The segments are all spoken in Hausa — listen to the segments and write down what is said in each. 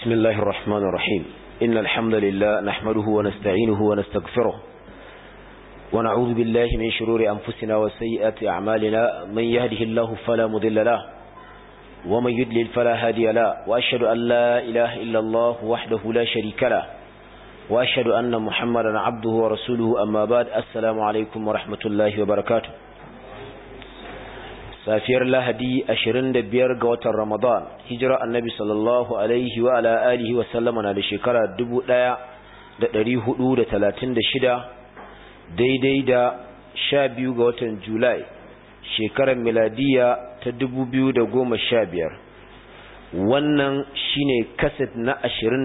بسم الله الرحمن الرحيم إن الحمد لله نحمده ونستعينه ونستغفره ونعوذ بالله من شرور أنفسنا وسيئات أعمالنا من يهده الله فلا مضل له ومن يدلل فلا هادي له وأشهد أن لا إله إلا الله وحده لا شريك له وأشهد أن محمدا عبده ورسوله أما بعد السلام عليكم ورحمة الله وبركاته safiyar lahadi 25 ga watan ramadan hijira annabi sallallahu alaihi wa ala alihi wa sallama na da shekara 1436 daidai da 12 ga watan julai shekarar miladiya ta 2015 wannan shine kaset na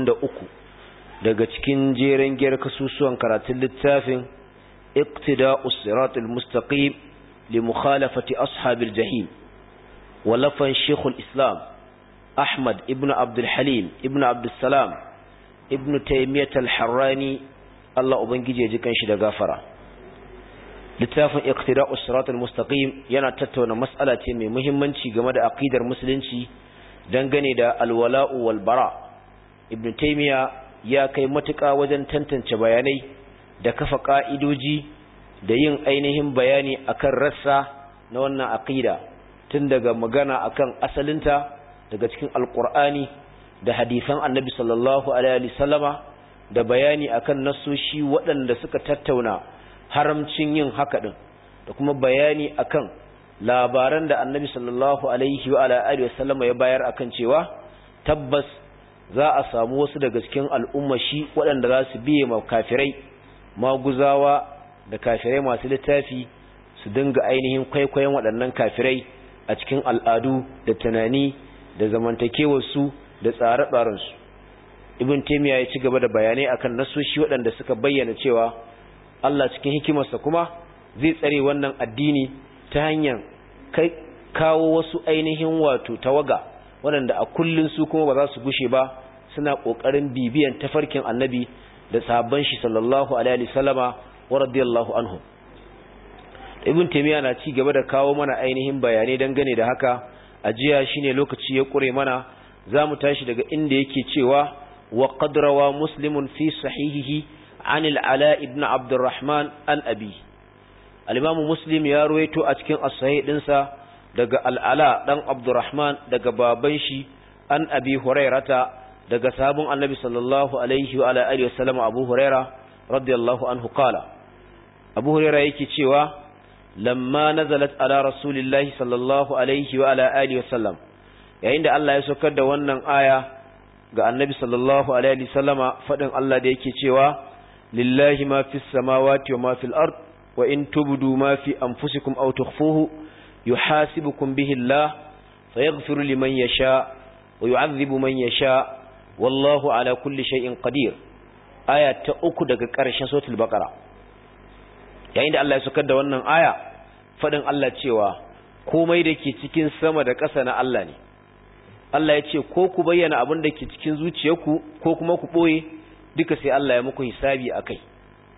23 daga cikin jeren giyar kasusuwan karatun littafin iqtida'us siratul mustaqim لمخالفة أصحاب الجحيم ولفن شيخ الإسلام أحمد ابن عبد الحليم ابن عبد السلام ابن تيمية الحراني الله أبنجي يجيكن شد غافرة littafin iqtida'u siratal mustaqim yana tattauna mas'ala ce mai muhimmanci game da aqidar musulunci dangane da alwala'u wal bara ibn taymiya ya kai matuƙa wajen tantance bayanai da kafa ka'idoji da yin ainihin bayani akan rassa na wannan aqida tun daga magana akan asalinta daga cikin alqur'ani da hadisan annabi sallallahu alaihi wasallama da bayani akan nasoshi waɗanda suka tattauna haramcin yin haka din da kuma bayani akan labaran da annabi sallallahu alaihi wa alihi wasallama ya bayar akan cewa tabbas za a samu wasu daga cikin al'umma shi waɗanda za su biye ma kafirai maguzawa da kafirai masu littafi su dinga ainihin kwaikwayon waɗannan kafirai a cikin al'adu da tunani da zamantakewarsu da tsare-tsarensu ibn taimiyya ya ci gaba da bayanai akan nasoshi waɗanda suka bayyana cewa Allah cikin hikimarsa kuma zai tsare wannan addini ta hanyar kai kawo wasu ainihin wato tawaga waɗanda a kullun su kuma ba za su gushe ba suna ƙoƙarin bibiyan tafarkin annabi da sahabban shi sallallahu alaihi wasallama wa radiyallahu anhu ibn taymiya na ci gaba da kawo mana ainihin bayanai dangane da haka ajiya shine lokaci ya kure mana zamu tashi daga inda yake cewa wa qad rawa muslimun fi sahihihi an al-ala ibn abd arrahman an abi al-imam muslim ya ruwaito a cikin as-sahih dinsa daga al-ala dan abdurrahman daga baban shi an abi hurairata daga sahabin annabi sallallahu alaihi wa ala alihi wasallam abu huraira radiyallahu anhu qala abu huraira yake cewa lamma nazalat ala rasulillahi sallallahu alaihi wa ala alihi wasallam yayin da Allah ya saukar da wannan aya ga annabi sallallahu alaihi wasallama fadin Allah da yake cewa lillahi ma fis samawati wa ma fil ard wa in tubdu ma fi anfusikum aw tukhfuhu yuhasibukum bihi Allah fayaghfiru liman yasha wa yu'adhibu man yasha wallahu ala kulli shay'in qadir aya ta uku daga ƙarshen suratul baqara yayin da Allah ya saukar da wannan aya fadin Allah cewa komai da ke cikin sama da ƙasa na Allah ne Allah ya ce ko ku bayyana abin da ke cikin zuciyarku ko kuma ku ɓoye duka sai Allah ya muku hisabi a kai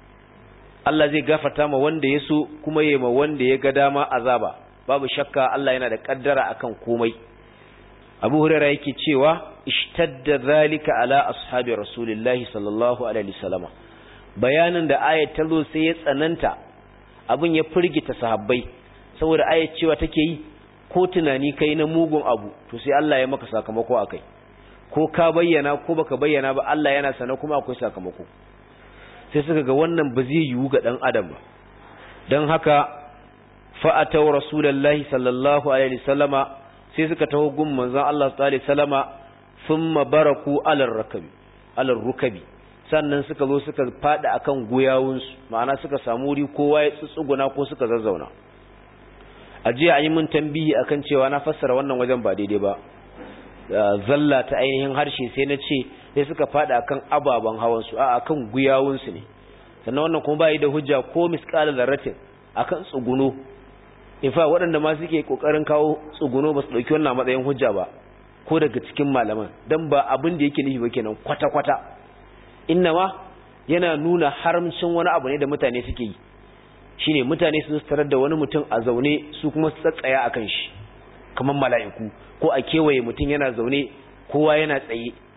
Allah zai gafarta ma wanda ya so kuma ya ma wanda ya ga dama azaba babu shakka Allah yana da kaddara akan komai Abu Hurairah yake cewa ishtadda zalika ala ashabi rasulillahi sallallahu alaihi wasallam bayanin da ayat ta zo sai ya tsananta abin ya firgita sahabbai saboda ayat cewa take yi ko tunani kai na mugun abu to sai Allah ya maka sakamako akai ko ka bayyana ko baka bayyana ba Allah yana sana kuma akwai sakamako sai suka ga wannan ba zai yiwu ga dan adam ba dan haka fa'atau rasulullahi sallallahu alaihi wasallama sai suka taho gun manzon Allah sallallahu alaihi wasallama thumma baraku alar rakabi alar rukabi sannan suka zo suka fada akan guyawunsu ma'ana suka samu wuri kowa ya tsutsuguna ko suka zazzauna a jiya an yi mun tambihi akan cewa na fassara wannan wajen ba daidai ba zalla ta ainihin harshe sai na ce sai suka fada akan ababen hawansu a akan guyawunsu ne sannan wannan kuma bai da hujja ko misqala zarratin akan tsuguno in fa waɗanda ma suke kokarin kawo tsuguno ba su dauki wannan matsayin hujja ba ko daga cikin malaman dan ba abin da yake nufi ba kenan kwata kwata ma yana nuna haramcin wani abu ne da mutane suke yi shine mutane su tarar da wani mutum a zaune su kuma su tsatsaya akan shi kamar mala'iku ko a kewaye mutum yana zaune kowa yana tsaye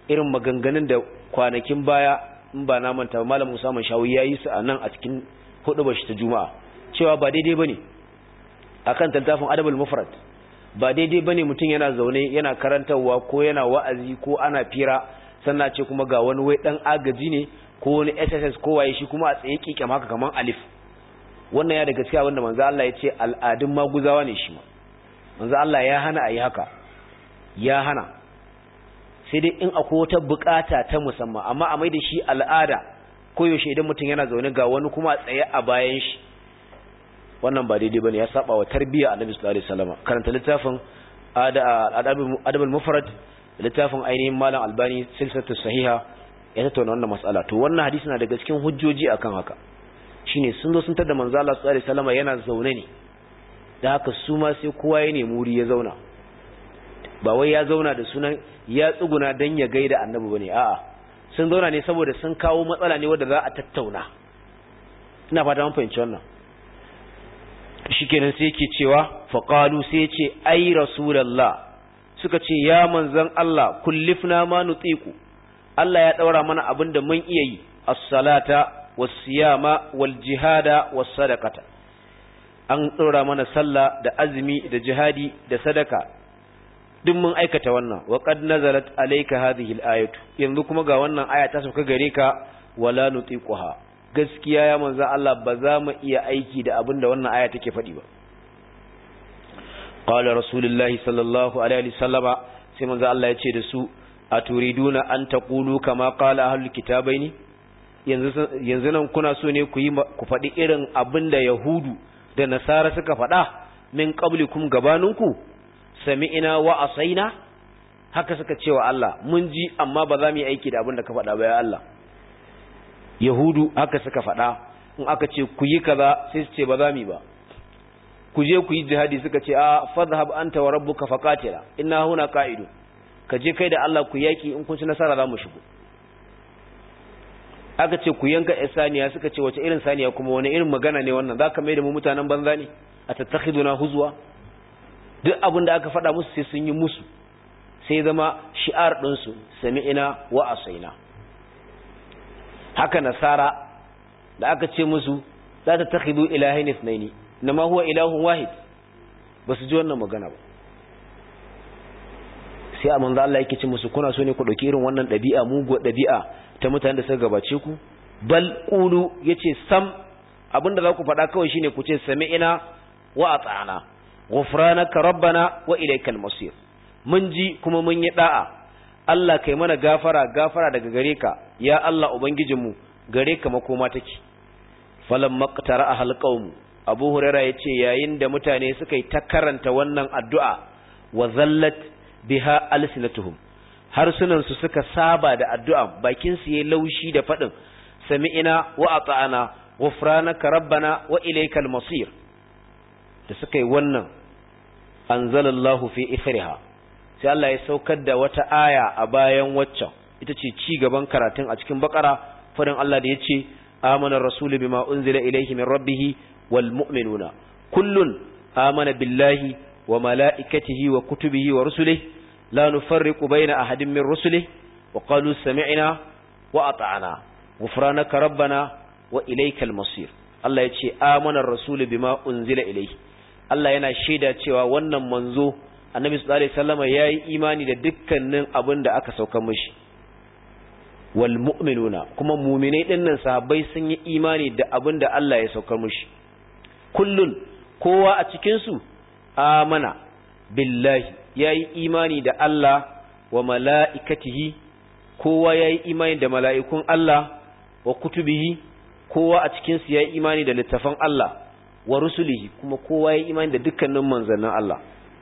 irin maganganun da kwanakin baya in ba na manta malam Musa man shawi yayi su a nan a cikin hudu shi ta juma'a cewa ba daidai bane akan tantafin adabul mufrad ba daidai bane mutum yana zaune yana karantarwa ko yana wa'azi ko ana fira sannan ce kuma ga wani wai dan agaji ne ko wani SSS ko waye shi kuma a tsaye kike haka kaman alif wannan ya daga cikin wanda manzo Allah ya ce al'adun maguzawa ne shi ma manzo Allah ya hana ayi haka ya hana sai dai in akwai wata bukata ta musamman amma a mai da shi al'ada ko yaushe idan mutum yana zaune ga wani kuma a tsaye a bayan shi wannan ba daidai bane ya saba wa tarbiyya annabi sallallahu alaihi wasallam karanta littafin adabul mufrad littafin ainihin malam albani silsilatu sahiha ya tattauna wannan mas'ala to wannan hadisi na daga cikin hujjoji akan haka shine sun zo sun tada manzo Allah sallallahu alaihi wasallam yana zaune ne da haka su ma sai kowa ya nemi wuri ya zauna ba wai ya zauna da sunan ya tsuguna dan ya gaida annabi bane a'a sun zauna ne saboda sun kawo matsala ne wanda za a tattauna ina fata mun fahimci wannan shikenan sai yake cewa faqalu sai yace ai rasulullah suka ce ya manzon Allah kullifna ma nutiku Allah ya daura mana abinda mun iya yi as-salata was-siyama wal-jihada was-sadaqata an daura mana sallah da azumi da jihadi da sadaka duk mun aikata wannan wa qad nazalat alayka hadhihi al-ayatu yanzu kuma ga wannan aya ta sauka gare ka wala nutiquha gaskiya ya manzo Allah ba za mu iya aiki da abin da wannan aya take faɗi ba qala rasulullahi sallallahu alaihi wasallama sai manzo Allah ya ce da su aturiduna an taqulu kama qala ahlul kitabaini yanzu yanzu nan kuna so ne ku yi ku faɗi irin abin da yahudu da nasara suka faɗa min qablikum gabaninku sami'ina wa asaina haka suka ce wa Allah mun ji amma ba za mu yi aiki da abin da ka faɗa ba ya Allah yahudu haka suka faɗa in aka ce ku yi kaza sai su ce ba za mu ba ku je ku yi jihadi suka ce a fadhhab anta wa rabbuka faqatila inna huna qa'idu ka je kai da Allah ku yaki in kun ci nasara za mu shigo aka ce ku yanka saniya suka ce wace irin saniya kuma wani irin magana ne wannan zaka mai da mu mutanen banza ne a tattakhiduna huzwa duk abin da aka faɗa musu sai sun yi musu sai zama shi'ar ɗinsu sami'ina wa asaina haka nasara da aka ce musu za ta takhidu ilahin ithnaini nama huwa ilahun wahid ba su ji wannan magana ba sai a manzo Allah yake ce musu kuna so ne ku dauki irin wannan dabi'a mugu dabi'a ta mutanen da suka gabace ku bal qulu yace sam abinda za ku faɗa kawai shine ku ce sami'ina wa ata'ana ghufranaka rabbana wa ilaykal masir mun ji kuma mun yi da'a Allah kai mana gafara gafara daga gare ka ya Allah ubangijinmu gare ka makoma take falam maqtara ahal qaum Abu Hurairah yace yayin da mutane suka yi ta karanta wannan addu'a wa zallat biha alsinatuhum harsunan su suka saba da addu'a bakin su yayi laushi da fadin sami'ina wa ata'ana ghufranaka rabbana wa ilaykal masir da suka yi wannan anzalallahu fi ithriha sai Allah ya saukar da wata aya a bayan waccan ita ce ci gaban karatun a cikin bakara fadin Allah da ya ce amana rasulu bima unzila ilayhi min rabbih wal mu'minuna kullun amana billahi wa malaikatihi wa kutubihi wa rusulihi la nufarriqu baina ahadin min rusulihi wa qalu sami'na wa ata'na ghufranaka rabbana wa ilaykal masir Allah ya ce amana rasulu bima unzila ilayhi Allah yana shaida cewa wannan manzo annabi sallallahu alaihi wasallam yayi imani da dukkanin abin da aka sauka mishi wal mu'minuna kuma mu'minai dinnan sahabbai sun yi imani da abin da Allah ya saukar mishi kullun kowa a cikin su amana billahi yayi imani da Allah wa mala'ikatihi kowa yayi imani da mala'ikun Allah wa kutubihi kowa a cikin su yayi imani da littafan Allah wa rusulihi kuma kowa yayi imani da dukkanin manzannin Allah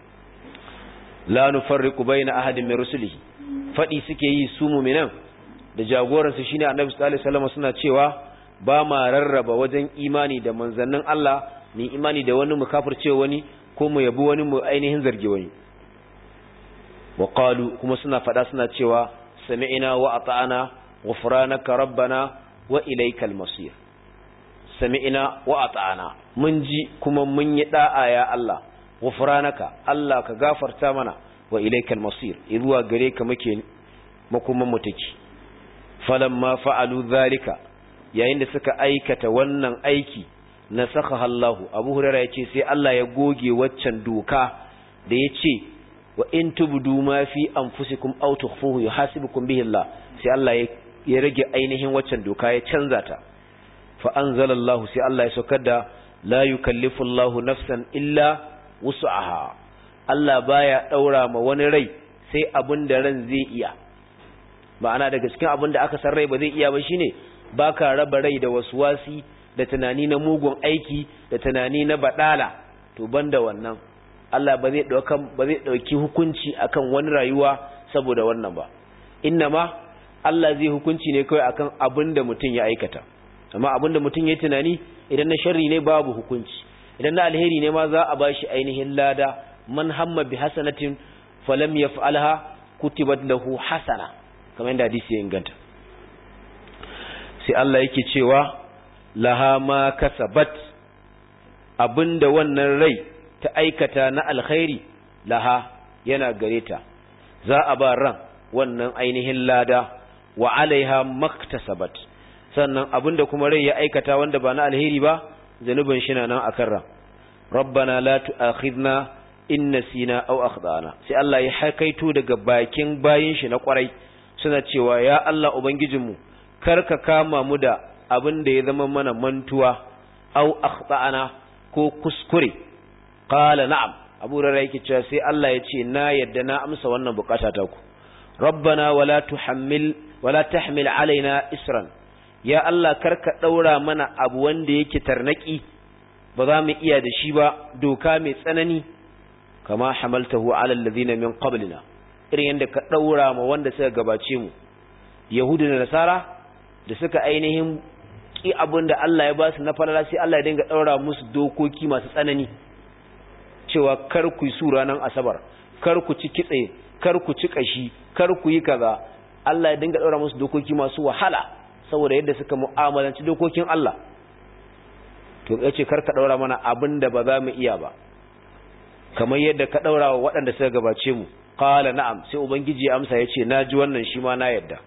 la nufarriqu baina ahadin min rusulihi fadi suke yi su mu'minan da jagoransu shine annabi sallallahu alaihi wasallam suna cewa ba ma rarraba wajen imani da manzannin Allah ni imani da wani mu kafirce wani ko mu yabi wani mu ainihin zargi wani wa qalu kuma suna fada suna cewa sami'na wa ata'ana ghufranaka rabbana wa ilaykal masir sami'na wa ata'ana mun ji kuma mun yi da'a ya Allah ghufranaka Allah ka gafarta mana wa ilaykal masir zuwa gare ka muke makoman mu take falamma fa'alu zalika yayin da suka aikata wannan aiki nasakha Allahu Abu Hurairah yace sai Allah ya goge waccan doka da yace wa in tubdu ma fi anfusikum aw tukhfuhu yuhasibukum bihi Allah sai Allah ya rage ainihin waccan doka ya canza ta fa anzalallahu sai Allah ya saukar da la yukallifu Allahu nafsan illa wus'aha Allah baya daura ma wani rai sai abin da ran zai iya ma'ana daga cikin abin da aka san rai ba zai iya ba shine baka raba rai da waswasi da tunani na mugun aiki da tunani na badala to banda wannan Allah ba zai dauka ba zai dauki hukunci akan wani rayuwa saboda wannan ba innama Allah zai hukunci ne kawai akan abin da mutum ya aikata amma abin da mutum ya tunani idan na sharri ne babu hukunci idan na alheri ne ma za a bashi ainihin lada man hamma bi hasanatin falam yaf'alha kutibat lahu hasana kamar yadda hadisi ya inganta sai Allah yake cewa laha ma kasabat abinda wannan rai ta aikata na alkhairi laha yana gare ta za a ba ran wannan ainihin lada wa alaiha maktasabat sannan abinda kuma rai ya aikata wanda ba na alheri ba zanubin shi na nan akan ran rabbana la tu'akhidna in nasina aw akhdana sai Allah ya hakaito daga bakin bayin shi na kwarai suna cewa ya Allah ubangijinmu kar ka kama mu da abin da ya zama mana mantuwa aw akhdana ko kuskure qala na'am abu rara yake cewa sai Allah ya ce na yadda na amsa wannan bukata ta ku rabbana wala tuhammil wala tahmil alaina isran ya Allah karka daura mana abu wanda yake tarnaki ba za mu iya da shi ba doka mai tsanani kama hamaltahu ala alladhina min qablina irin yadda ka daura ma wanda suka gabace mu yahudu da nasara da suka ainihin ki abin da Allah ya ba su na falala sai Allah ya dinga daura musu dokoki masu tsanani cewa kar ku yi su ranar asabar kar ku ci kitse kar ku ci kashi kar ku yi kaza Allah ya dinga daura musu dokoki masu wahala saboda yadda suka mu'amalanci dokokin Allah to yace kar ka daura mana abin da ba za mu iya ba kamar yadda ka daura wa waɗanda suka gabace mu qala na'am sai ubangiji ya amsa yace naji wannan shi ma na yadda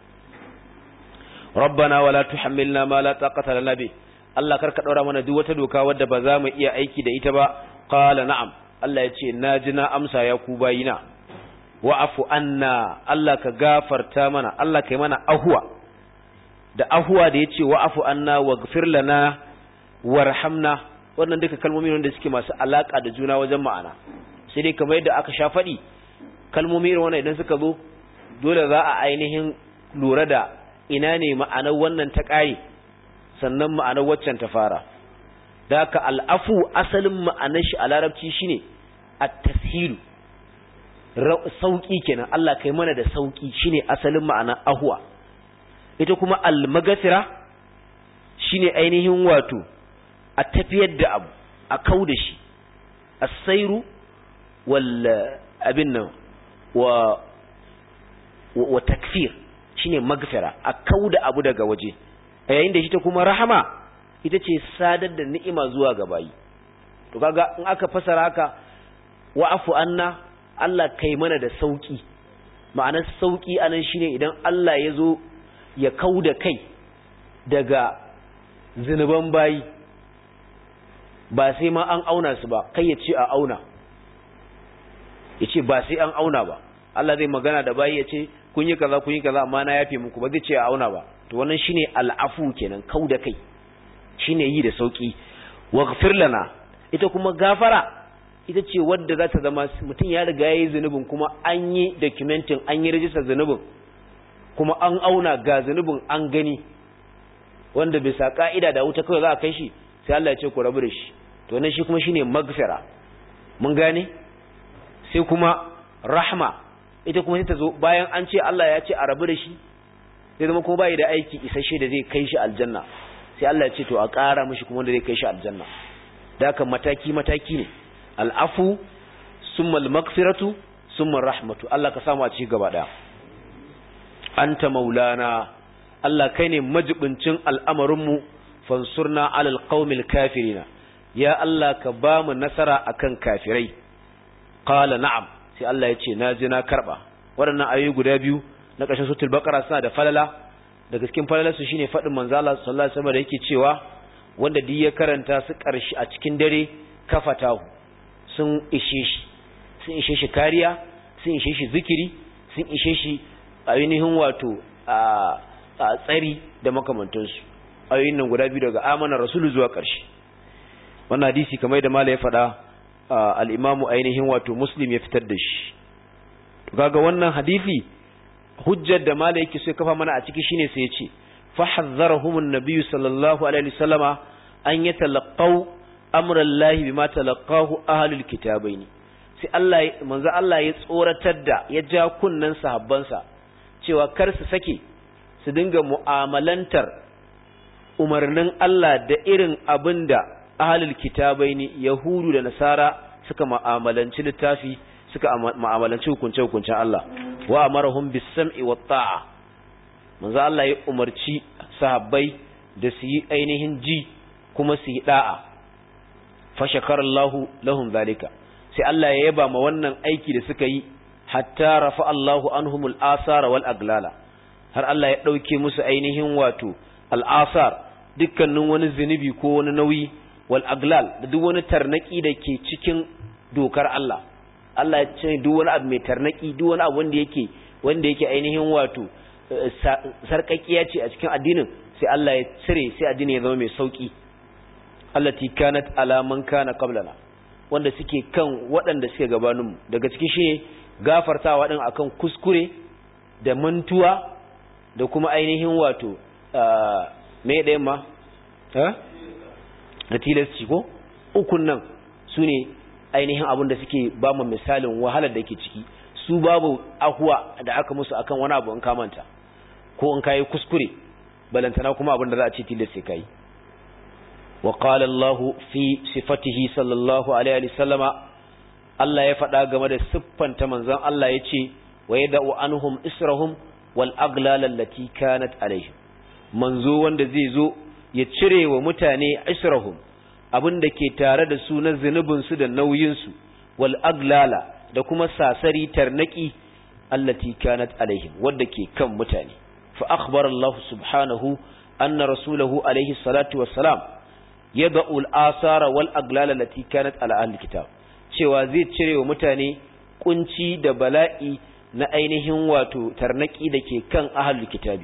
rabbana wala tuhammilna ma la taqata lana bi Allah kar ka daura mana duk wata doka wadda ba za mu iya aiki da ita ba qala na'am Allah yace naji na amsa ya ku bayina wa'afu anna Allah ka gafarta mana Allah kai mana ahwa da ahwa da yace wa'afu anna waghfir lana warhamna wannan duka kalmomi ne wanda suke masu alaka da juna wajen ma'ana sai dai kamar yadda aka sha faɗi kalmomi irin wannan idan suka zo dole za a ainihin lura da ina ne ma'anar wannan ta ƙare sannan ma'anar waccan ta fara da haka al'afu asalin ma'anar shi a larabci shine at-tashilu sauki kenan Allah kai mana da sauki shine asalin ma'anar ahwa ita kuma al-maghfira shine ainihin wato a tafiyar da abu a kau da shi as-sairu wal abin nan wa wa takfir shine magfira a kau da abu daga waje a yayin da shi ta kuma rahama ita ce sadar da ni'ima zuwa ga bayi to kaga in aka fasara haka wa'afu anna Allah kai mana da sauki ma'anar sauki anan shine idan Allah ya zo ya kau da kai daga zinuban bayi ba sai ma an auna su ba kai ya ce a auna ya ce ba sai an auna ba Allah zai magana da bayi ya ce kun yi kaza kun yi kaza amma na yafe muku ba zai ce a auna ba to wannan shine al'afu kenan kau da kai shine yi da sauki waghfir lana ita kuma gafara ita ce wadda za ta zama mutum ya riga yayi zunubin kuma an yi documenting an yi register zunubin kuma an auna ga zunubin an gani wanda bisa ka'ida da wuta kawai za a kai shi sai Allah ya ce ku rabu da shi to wannan shi kuma shine magfira mun gane sai kuma rahma ita kuma sai ta zo bayan an ce Allah ya ce a rabu da shi sai zama kuma bai da aiki isasshe da zai kai shi aljanna sai Allah ya ce to a ƙara mishi kuma da zai kai shi aljanna da haka mataki mataki ne al'afu summa al-maghfiratu summa rahmatu Allah ka samu a ci gaba daya anta maulana Allah kai ne majibincin al'amarinmu fansurna alal qaumil kafirina ya Allah ka ba mu nasara akan kafirai qala na'am sai Allah ya ce naji na karba waɗannan ayoyi guda biyu na ƙarshen suratul baqara suna da falala daga cikin falalar su shine fadin manzo Allah sallallahu alaihi wasallam da yake cewa wanda duk ya karanta su ƙarshe a cikin dare kafatahu sun ishe shi sun ishe shi kariya sun ishe shi zikiri sun ishe shi ainihin wato a tsari da makamantansu ayoyin nan guda biyu daga amana rasulu zuwa ƙarshe wannan hadisi kamar da mala ya faɗa al-imamu ainihin wato muslim ya fitar da shi kaga wannan hadisi hujjar da mala yake so ya kafa mana a ciki shine sai ya ce fa hazzarahum an-nabiy sallallahu alaihi wasallama an yatalaqaw amra Allah bima talaqahu ahlul kitabaini sai Allah manzo Allah ya tsoratar da ya ja kunnan sahabbansa cewa kar su sake su dinga mu'amalantar umarnin Allah da irin abinda ahlul kitabaini yahudu da nasara suka mu'amalanci littafi suka mu'amalanci hukunce hukuncen Allah wa amarahum bis-sam'i wat-ta'a manzo Allah ya umarci sahabbai da su yi ainihin ji kuma su yi da'a fa shakarallahu lahum zalika sai Allah ya yaba ma wannan aiki da suka yi hatta rafa Allahu anhumul asara wal aglala har Allah ya dauke musu ainihin wato al asar dukkanin wani zinubi ko wani nauyi wal aglal da duk wani tarnaki da ke cikin dokar Allah Allah ya ce duk wani abu mai tarnaki duk wani abu wanda yake wanda yake ainihin wato sarkakiya ce a cikin addinin sai Allah ya cire sai addini ya zama mai sauki allati kanat ala man kana qablana wanda suke kan waɗanda suke gabanin mu daga cikin shi gafartawa din akan kuskure da mantuwa da kuma ainihin wato me da yamma ha da tilasci ko ukun nan sune ainihin abin da suke ba mu misalin wahalar da ke ciki su babu ahuwa da aka musu akan wani abu in ka manta ko in kai kuskure balantana kuma abin da za a ce tilas sai kai wa qala Allah fi sifatihi sallallahu alaihi wa sallama Allah ya faɗa game da siffanta manzon Allah yace wa yad'u anhum israhum wal aglal allati kanat alaihim manzo wanda zai zo ya cire wa mutane israhum abin da ke tare da su na zunubin su da nauyin su wal aglala da kuma sasari tarnaki allati kanat alaihim wanda ke kan mutane fa akhbara Allah subhanahu anna rasulahu alaihi salatu wassalam yad'u al-asara wal aglala allati kanat ala ahli kitab cewa zai cire wa mutane kunci da bala'i na ainihin wato tarnaki da ke kan ahli kitabi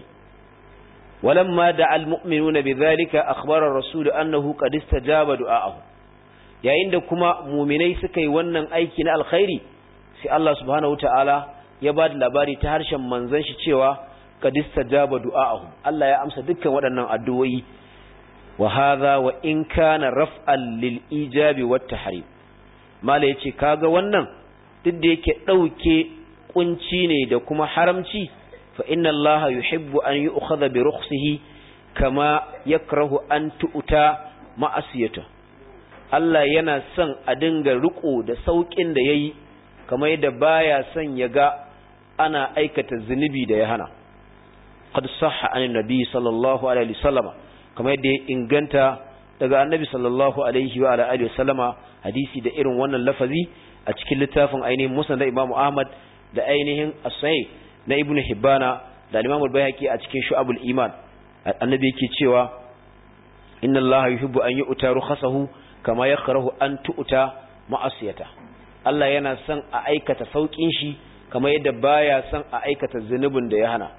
ولما دعا المؤمنون بذلك أخبر الرسول أنه قد استجاب دعاءه yayin da kuma muminai suka yi wannan aiki na alkhairi sai Allah subhanahu wataala ya ba da labari ta harshen manzon shi cewa qad istajaba du'aahum Allah ya amsa dukkan waɗannan addu'o'i wa hadha wa in kana raf'an lil ijabi wat tahrim mala yace kaga wannan duk da yake dauke kunci ne da kuma haramci fa inna Allah yuhibbu an yu'khadha bi rukhsihi kama yakrahu an tu'ta ma'asiyatuhu Allah yana son a dinga riko da saukin da yayi kamar yadda baya son ya ga ana aikata zunubi da ya hana qad sahha an nabi sallallahu alaihi wasallama kamar yadda ya inganta daga annabi sallallahu alaihi wa alihi wasallama hadisi da irin wannan lafazi a cikin littafin ainihin musnad Imam Ahmad da ainihin as-sahih na Ibn Hibbana da Imam al-Baihaqi a cikin Shu'abul Iman annabi yake cewa inna Allah yuhibbu an yu'ta rukhasahu kama ya karahu an tu'uta ma'asiyata Allah yana son a aikata saukin shi kama yadda baya son a aikata zunubin da ya hana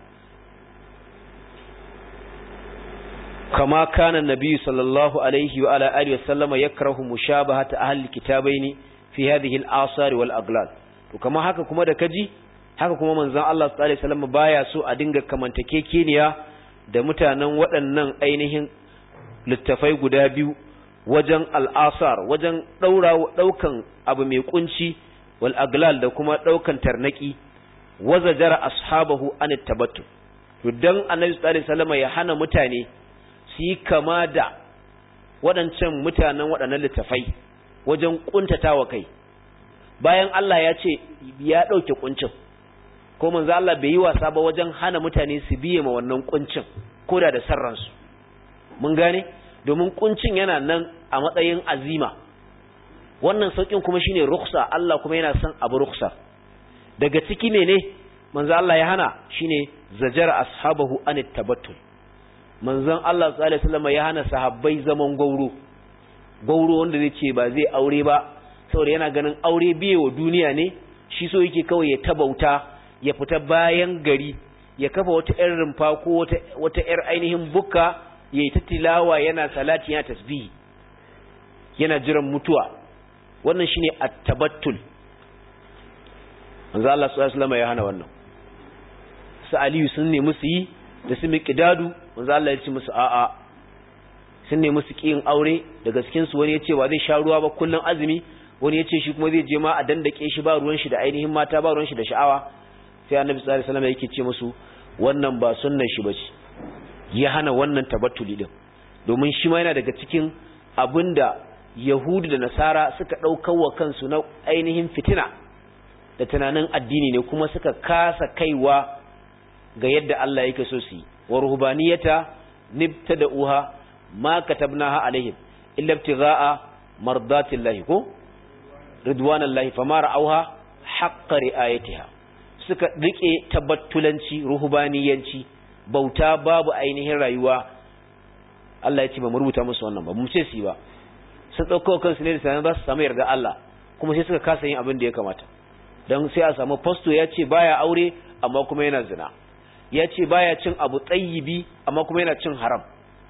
kama kana nabi sallallahu alaihi wa ala alihi wa sallama yakrahu mushabahata ahli kitabaini fi hadhihi al-asar wal aglal to kama haka kuma da kaji haka kuma manzon Allah sallallahu alaihi wasallam baya so a dinga kamantakekeniya da mutanen waɗannan ainihin littafai guda biyu wajen al'asar wajen ɗaukan abu mai kunci wal aglal da kuma ɗaukan tarnaki waza jara ashabahu an tabattu to dan annabi sallallahu alaihi wasallam ya hana mutane su yi kama da waɗancan mutanen waɗannan littafai wajen kuntatawa kai bayan Allah ya ce ya ɗauke kuncin ko manzo Allah bai yi wasa ba wajen hana mutane su biye ma wannan kuncin koda da sarransu mun gane domin kuncin yana nan a matsayin azima wannan saukin kuma shine rukhsa Allah kuma yana son abu rukhsa daga ciki ne manzo Allah ya hana shine zajara ashabahu an tabattul manzon Allah sallallahu alaihi wasallam ya hana sahabbai zaman gauro gauro wanda zai ce ba zai aure ba saboda yana ganin aure biye wa duniya ne shi so yake kawai ya tabauta ya fita bayan gari ya kafa wata ƴar rumfa ko wata wata ƴar ainihin bukka yayi ta tilawa yana salati yana tasbihi yana jiran mutuwa wannan shine at-tabattul manzo Allah sallallahu alaihi wasallam ya hana wannan su Aliyu sun nemi su yi da su miqdadu manzo Allah ya ce musu a'a sun nemi su kiyin aure daga cikin su wani ya ce wa zai sha ruwa ba kullun azumi wani ya ce shi kuma zai je ma a dandake shi ba ruwan shi da ainihin mata ba ruwan shi da sha'awa sai annabi sallallahu alaihi wasallam yake ce musu wannan ba sunnan shi bace ya hana wannan tabattuli din domin shi ma yana daga cikin abinda yahudu da nasara suka daukar wa kansu na ainihin fitina da tunanin addini ne kuma suka kasa kaiwa ga yadda Allah yake so su yi wa ruhbaniyata nibtada'uha ma katabnaha alaihim illa ibtigha'a mardatillahi ko ridwanallahi fama ra'awha haqqa ri'ayatiha suka rike tabattulanci ruhbaniyanci bauta babu ainihin rayuwa Allah ya ce ba mu rubuta musu wannan ba mu ce su ba sun dauko kansu ne da sanan za su samu yarda Allah kuma sai suka kasa yin abin da ya kamata dan sai a samu pasto ya ce baya aure amma kuma yana zina ya ce baya cin abu tsayibi amma kuma yana cin haram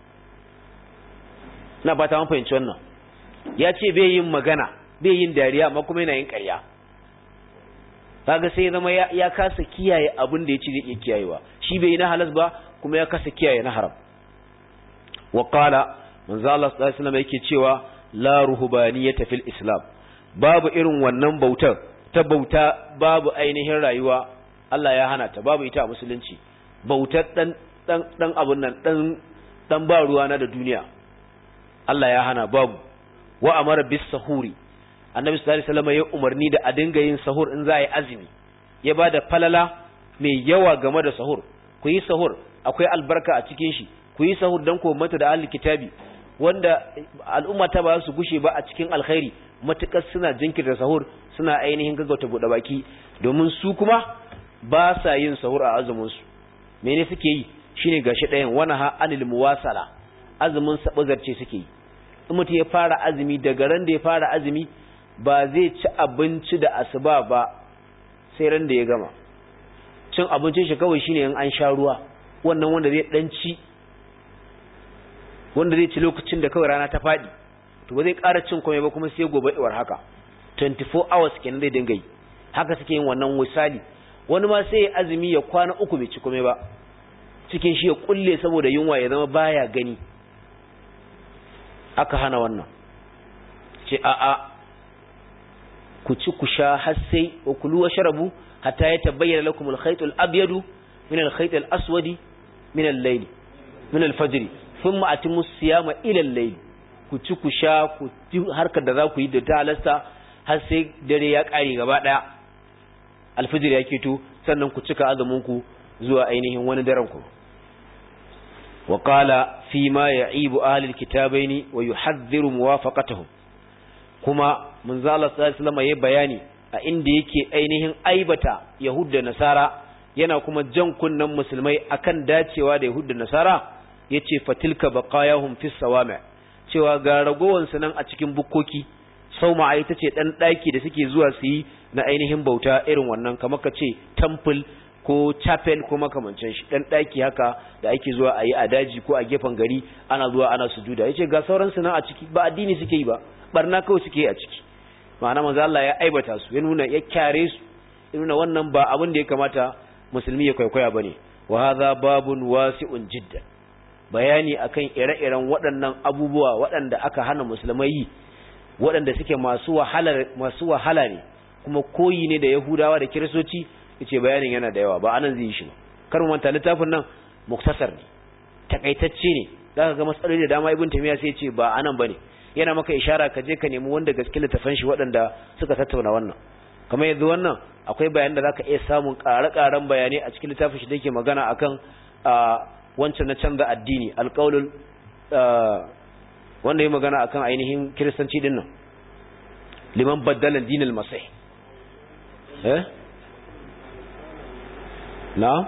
na ba ta fahimci wannan ya ce bai yin magana bai yin dariya amma kuma yana yin ƙarya kaga sai zama ya kasa kiyaye abin da ya ci zai iya kiyayewa shi bai yi na halas ba kuma ya kasa kiyaye na haram wa qala manzo Allah sallallahu alaihi wasallam yake cewa la ruhbaniyata fil islam babu irin wannan bautar ta bauta babu ainihin rayuwa Allah ya hana ta babu ita a musulunci bautar dan dan dan abun nan dan dan ba ruwa na da duniya Allah ya hana babu wa amara bis sahuri annabi sallallahu alaihi wasallam ya umarni da a dinga yin sahur in za a yi azumi ya bada falala mai yawa game da sahur ku yi sahur akwai albarka a cikin shi ku yi sahur dan ku mata da ahli kitabi wanda al'umma ta ba su gushe ba a cikin alkhairi matukar suna jinkirta sahur suna ainihin gaggauta buɗe baki domin su kuma ba sa yin sahur a azumin su mene suke yi shine gashi ɗayan wana ha anil muwasala azumin sabazarce suke yi in mutum ya fara azumi daga ran da ya fara azumi ba zai ci abinci da asuba ba sai ran da ya gama cin abincin shi kawai shine in an sha ruwa wannan wanda zai dan ci wanda zai ci lokacin da kawai rana ta faɗi to ba zai ƙara cin komai ba kuma sai gobe iwar haka 24 hours kenan zai dinga yi haka suke yin wannan misali wani ma sai ya azumi ya kwana uku bai ci komai ba cikin shi ya kulle saboda yunwa ya zama baya gani aka hana wannan ce a'a ku ci ku sha har sai wa kulu wa sharabu hatta ya tabayyana lakum al-khayt al-abyad min al-khayt al-aswad min al-layl min al-fajr thumma atimu siyama ila al-layl ku ci ku sha ku ji harkar da za ku yi da ta halasta har sai dare ya kare gaba daya al-fajr ya keto sannan ku cika azumin ku zuwa ainihin wani daren ku وقال فيما يعيب أهل الكتابين ويحذر موافقتهم كما من ذا الله صلى الله عليه وسلم يبياني عند yake ainihin aibata Yahud da Nasara yana kuma jan kunnan musulmai akan dacewa da Yahud da Nasara yace fatilka baqayahum fis sawami cewa ga ragowan su nan a cikin bukkoki sauma ai tace dan daki da suke zuwa su yi na ainihin bauta irin wannan kamar kace temple ko chapel ko makamancin shi dan daki haka da ake zuwa a yi a daji ko a gefen gari ana zuwa ana sujuda yace ga sauran su nan a ciki ba addini suke yi ba barna kawai suke yi a ciki ma'ana manzo Allah ya aibata su ya nuna ya kyare su ya nuna wannan ba abin da ya kamata musulmi ya kwaikwaya bane wa hadha babun wasi'un jiddan bayani akan ire-iren waɗannan abubuwa waɗanda aka hana musulmai yi waɗanda suke masu wahala masu wahala ne kuma koyi ne da Yahudawa da Kiristoci yace bayanin yana da yawa ba anan zai yi shi ba kar mu manta littafin nan muktasar ne takaitacce ne zaka ga matsaloli da dama ibn tamiya sai yace ba anan bane yana maka ishara ka je ka nemi wanda gaske littafan shi waɗanda suka tattauna wannan kamar yanzu wannan akwai bayan da zaka iya samun ƙare-ƙaren bayanai a cikin littafin shi da yake magana akan wancan na canza addini alƙaulul wanda ya magana akan ainihin kiristanci din nan liman baddala dinil masih eh na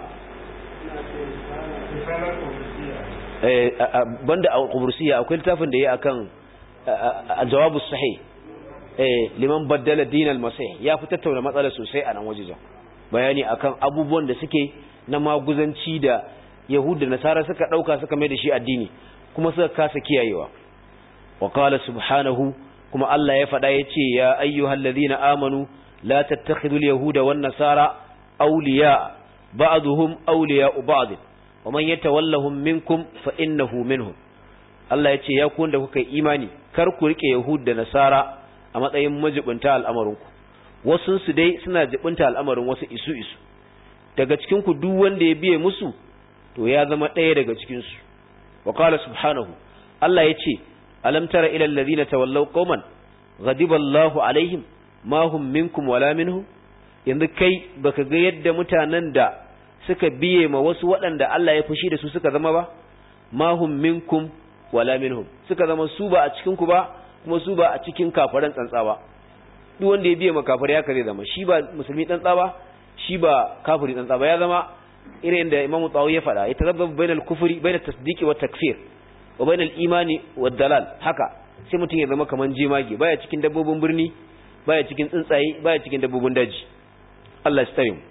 eh banda a qubrusiyya akwai littafin da yayi akan al-jawab sahih eh liman baddala dinal masih ya fi tattauna matsalar sosai a nan wajejen bayani akan abubuwan da suke na maguzanci da yahuda nasara suka dauka suka mai da shi addini kuma suka kasa kiyayewa wa qala subhanahu kuma Allah ya faɗa yace ya ayyuhallazina amanu la tattakhidul yahuda wan nasara awliya ba'dhum awliya'u ba'd wa man yatawallahum minkum fa innahu minhum Allah yace ya ku wanda kuka imani kar ku rike yahud da nasara a matsayin majibunta al'amarinku wasu su dai suna jibunta al'amarin wasu isu isu daga cikin ku duk wanda ya biye musu to ya zama ɗaya daga cikin su wa qala subhanahu Allah yace alam tara ila alladhina tawallaw qauman ghadiba Allahu alaihim ma hum minkum wala minhum yanzu kai baka ga yadda mutanen da suka biye ma wasu waɗanda Allah ya fushi da su suka zama ba ma hum minkum wala minhum suka zama su ba a cikin ku ba kuma su ba a cikin kafaran tsantsa ba duk wanda ya biye ma kafare ya kare zama shi ba musulmi tsantsa ba shi ba kafiri tsantsa ba ya zama irin da Imam Tawawi ya faɗa ya tazabbabu bainal kufri bainat tasdiqi wat takfir wa bainal imani wad dalal haka sai mutum ya zama kaman jemage baya cikin dabbobin birni baya cikin tsuntsaye baya cikin dabbobin daji Allah ya tsare mu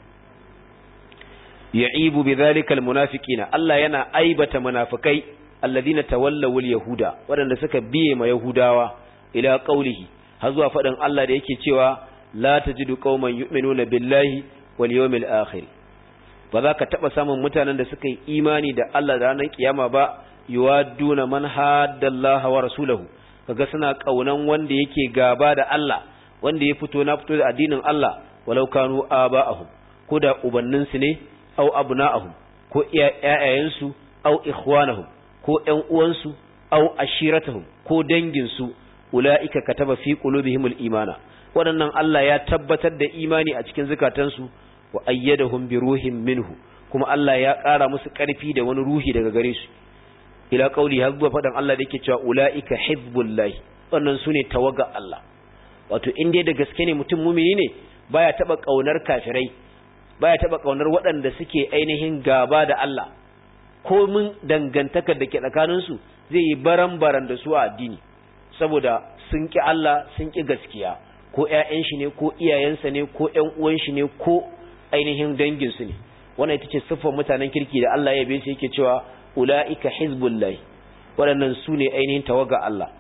ya'ibu bidhalika almunafiqina Allah yana aibata munafikai alladhina tawallaw alyahuda wadanda suka biye ma yahudawa ila qawlihi har zuwa fadin Allah da yake cewa la tajidu qauman yu'minuna billahi wal yawmil akhir ba za ka taba samun mutanen da suka yi imani da Allah da ranar kiyama ba yuwadduna man haddallaha wa rasulahu kaga suna kaunan wanda yake gaba da Allah wanda ya fito na fito da addinin Allah walau kanu aba'ahum ko da ubanninsu ne aw abna'ahum ko ƴaƴayensu aw ikhwanahum ko ƴan uwansu aw ashiratahum ko danginsu ulaika kataba fi qulubihimul imana waɗannan Allah ya tabbatar da imani a cikin zukatansu wa ayyadahum bi ruhin minhu kuma Allah ya ƙara musu ƙarfi da wani ruhi daga gare su ila qauli har zuwa faɗan Allah da yake cewa ulaika hizbullahi wannan sune tawaga Allah wato in dai da gaske ne mutum mumini ne baya taba kaunar kafirai baya taba kaunar waɗanda suke ainihin gaba da Allah ko mun dangantakar da ke tsakanin su zai yi baran-baran da su a addini saboda sun ki Allah sun ki gaskiya ko ƴaƴan shi ne ko iyayensa ne ko ƴan uwan shi ne ko ainihin dangin su ne wannan ita ce siffar mutanen kirki da Allah ya bai su yake cewa ulaika hizbullahi waɗannan su ne ainihin tawaga Allah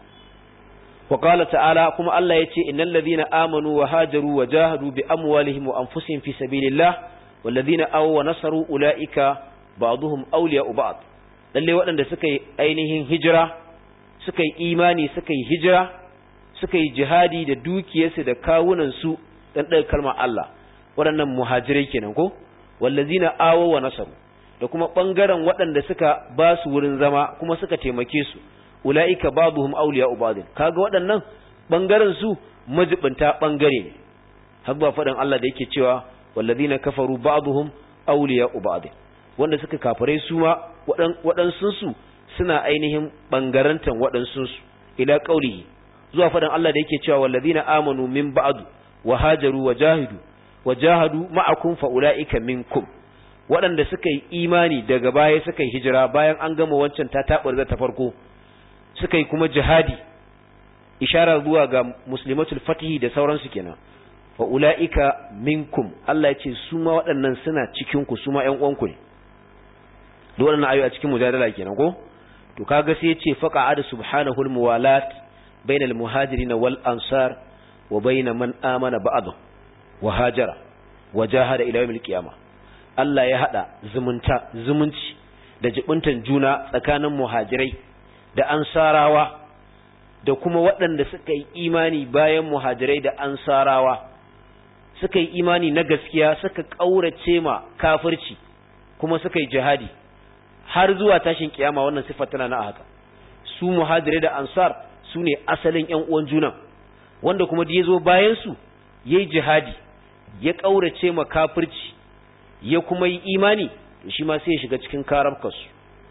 وقال تعالى كما الله يتي إن الذين آمنوا وهاجروا وجاهدوا بأموالهم وأنفسهم في سبيل الله والذين أو ونصروا أولئك بعضهم أولياء بعض lalle waɗanda suka yi ainihin hijira suka yi imani suka yi hijira suka yi jihadi da dukiyarsu da kawunansu dan ɗaga kalmar Allah waɗannan muhajirai kenan ko wallazina awo wa nasaru da kuma ɓangaren waɗanda suka ba su wurin zama kuma suka taimake su ula'ika babuhum awliya'u ba'd kaga waɗannan bangaren su majibinta bangare ne har ba faɗin Allah da yake cewa wallazina kafaru ba'duhum awliya'u ba'd wanda suka kafare su ma waɗansun su suna ainihin bangarantan waɗansun su ila qaulihi zuwa faɗin Allah da yake cewa wallazina amanu min ba'du wa hajaru wa jahidu wa jahadu ma'akum fa ula'ika minkum waɗanda suka yi imani daga baya suka yi hijira bayan an gama wancan ta taɓarza ta farko suka yi kuma jihadi ishara zuwa ga muslimatul fatihi da sauransu kenan wa ula'ika minkum Allah ya ce su ma waɗannan suna cikin ku su ma ƴan uwanku ne duk waɗannan ayoyi a cikin mujadala kenan ko to kaga sai ya ce faqa'ada subhanahu almuwalat bainal muhajirin wal ansar wa bain man amana ba'd wa hajara wa jahada ila yawmil qiyamah Allah ya hada zumunta zumunci da jibuntan juna tsakanin muhajirai da ansarawa da kuma waɗanda suka yi imani bayan muhajirai da ansarawa suka yi imani na gaskiya suka ƙaurace ma kafirci kuma suka yi jihadi har zuwa tashin kiyama wannan siffar tana na haka su muhajirai da ansar su ne asalin ƴan uwan juna wanda kuma da ya zo bayan su yayi jihadi ya ƙaurace ma kafirci ya kuma yi imani to shi ma sai ya shiga cikin karabkarsu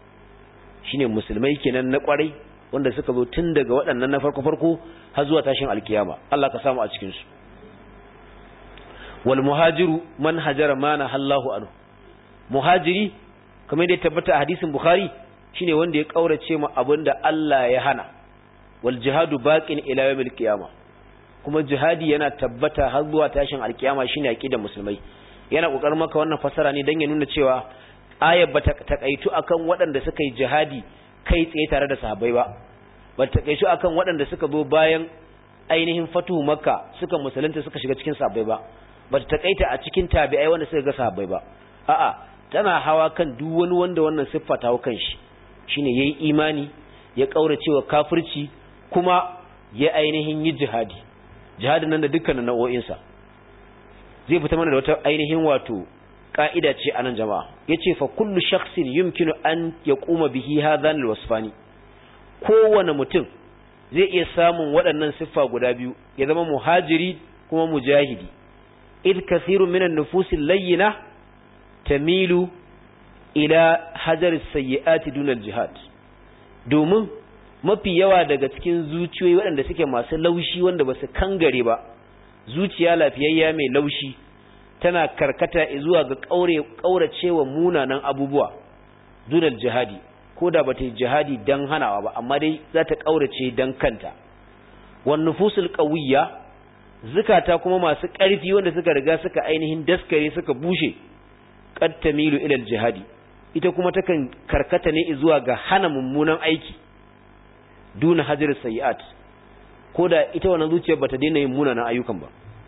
shine musulmai kenan na kwarai wanda suka zo tun daga waɗannan na farko farko har zuwa tashin alkiyama Allah ka samu a cikin su wal muhajiru man hajara ma na Allahu anhu muhajiri kamar da ya tabbata a hadisin bukhari shine wanda ya kaurace ma abinda Allah ya hana wal jihadu baqin ila yawmil qiyama kuma jihadi yana tabbata har zuwa tashin alkiyama shine aqidar musulmai yana kokarin maka wannan fasara ne dan ya nuna cewa ayar bata takaitu akan waɗanda suka yi jihadi kai tsaye tare da sahabbai ba bata takaitu akan waɗanda suka zo bayan ainihin fatuhu makka suka musulunta suka shiga cikin sahabbai ba bata takaita a cikin tabi'ai wanda suka ga sahabbai ba a'a tana hawa kan duk wani wanda wannan siffa ta kan shi shine yayi imani ya kaurace wa kafirci kuma ya ainihin yi jihadi jihadin nan da dukkanin nau'o'insa zai fita mana da wata ainihin wato ka'ida ce anan jama'a yace fa kullu shakhsin yumkinu an yaquma bihi hadhan alwasfani kowane mutum zai iya samun waɗannan siffa guda biyu ya zama muhajiri kuma mujahidi id kathiru minan nufusil layyina tamilu ila hajar sayyi'ati dunal jihad domin mafi yawa daga cikin zuciyoyi waɗanda suke masu laushi wanda ba su kangare ba zuciya lafiyayya mai laushi tana karkata zuwa ga ƙauracewa munanan abubuwa dunal jihadi ko da ba ta yi jihadi don hanawa ba amma dai za ta ƙaurace don kanta wan nufusul qawiyya zukata kuma masu ƙarfi wanda suka riga suka ainihin daskare suka bushe qad tamilu ila jihadi ita kuma takan karkata ne zuwa ga hana mummunan aiki duna hajar sayiat ko da ita wannan zuciyar bata daina yin munanan ayyukan ba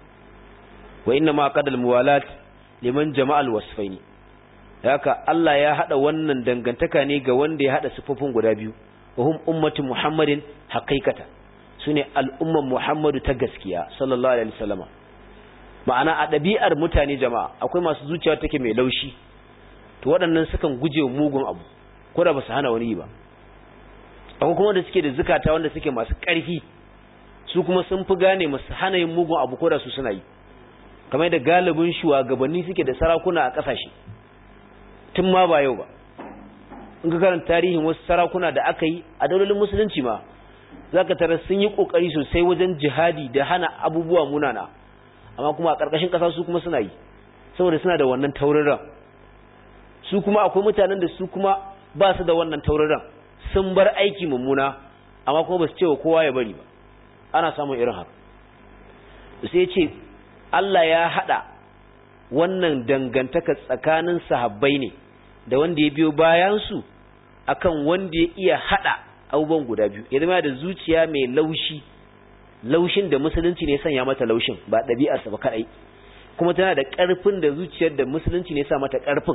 wa inna ma qadal muwalat liman jama'al wasfaini haka Allah ya hada wannan dangantaka ne ga wanda ya hada sifofin guda biyu wa hum ummatu muhammadin haqiqatan sune al'umman muhammadu ta gaskiya sallallahu alaihi wasallama ma'ana a ɗabi'ar mutane jama'a akwai masu zuciya take mai laushi to waɗannan sukan guje mugun abu ko da ba su hana wani yi ba akwai kuma da suke da zukata wanda suke masu ƙarfi su kuma sun fi gane masu hana yin mugun abu ko da su suna yi kamar da galibin shugabanni suke da sarakuna a ƙasashe tun ma ba yau ba in ka karanta tarihin wasu sarakuna da aka yi a daulolin musulunci ma za ka tara sun yi ƙoƙari sosai wajen jihadi da hana abubuwa munana amma kuma a ƙarƙashin ƙasa su kuma suna yi saboda suna da wannan tauraron su kuma akwai mutanen da su kuma ba su da wannan tauraron sun bar aiki mummuna amma kuma ba su cewa kowa ya bari ba ana samun irin haka sai ce Allah ya haɗa wannan dangantaka tsakanin sahabbai ne da wanda ya biyo bayansu akan wanda ya iya haɗa abubuwan guda biyu ya zama da zuciya mai laushi laushin da musulunci ne sanya mata laushin ba ɗabi'arsa ba kaɗai kuma tana da ƙarfin da zuciyar da musulunci ne sa mata ƙarfin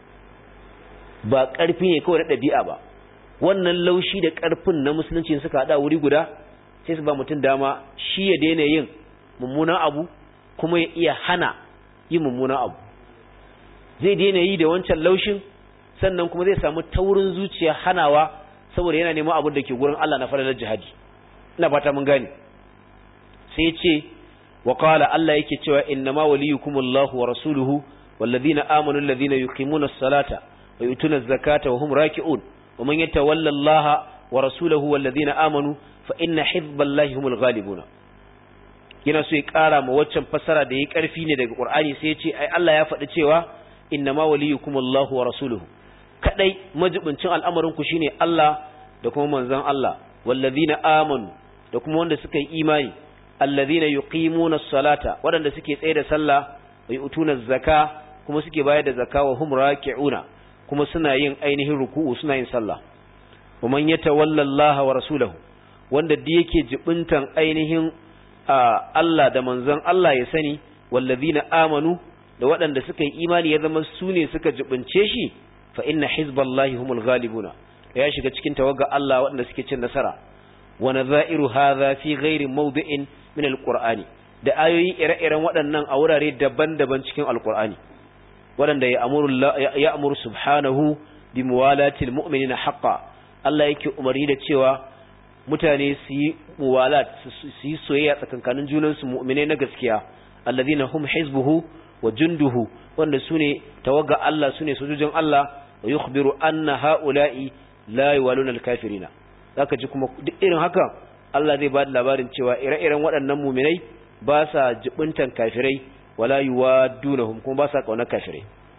ba ƙarfi ne kawai na ɗabi'a ba wannan laushi da ƙarfin na musulunci suka haɗa wuri guda sai su ba mutum dama shi ya daina yin mummunan abu kuma ya iya hana yin mummunan abu zai daina yi da wancan laushin sannan kuma zai samu taurin zuciya hanawa saboda yana neman abin da ke gurin Allah na falalar jihadi ina fata mun gane sai ya ce wa qala Allah yake cewa innama waliyukumullahu wa rasuluhu والذين آمنوا الذين يقيمون الصلاة ويؤتون الزكاة وهم راكعون ومن يتولى الله ورسوله والذين آمنوا فإن حزب الله هم الغالبون yana so ya ƙara ma waccan fassara da ya ƙarfi ne daga Qur'ani sai ya ce ai Allah ya faɗi cewa innama waliyukum Allahu wa rasuluhu kadai majibincin al'amarin ku shine Allah da kuma manzon Allah wallazina amanu da kuma wanda suka yi imani allazina yuqimuna as-salata waɗanda suke tsaye da sallah wa yu'tuna az-zaka kuma suke bayar da zakka wa hum raki'una kuma suna yin ainihin ruku'u suna yin sallah wa man yatawalla Allah wa rasulahu wanda da yake jibintan ainihin Allah da manzon Allah ya sani wallazina amanu da waɗanda suka yi imani ya zama su ne suka jibince shi fa inna hizballahi humul ghalibuna ya shiga cikin tawaga Allah waɗanda suke cin nasara wa nadha'iru hadha fi ghairi mawdi'in min alqur'ani da ayoyi ire-iren waɗannan a wurare daban-daban cikin alqur'ani waɗanda ya amuru ya amuru subhanahu bi muwalatil mu'minina haqqan Allah yake umarni da cewa mutane su yi muwalat su yi soyayya tsakankanin junansu mu'minai na gaskiya alladhina hum hizbuhu wa junduhu wanda sune tawaga Allah sune sojojin Allah wa yukhbiru anna haula'i la yuwaluna al-kafirina zaka ji kuma duk irin haka Allah zai ba da labarin cewa ire-iren waɗannan mu'minai ba sa jibuntan kafirai wala yuwadunahum kuma ba sa kauna kafirai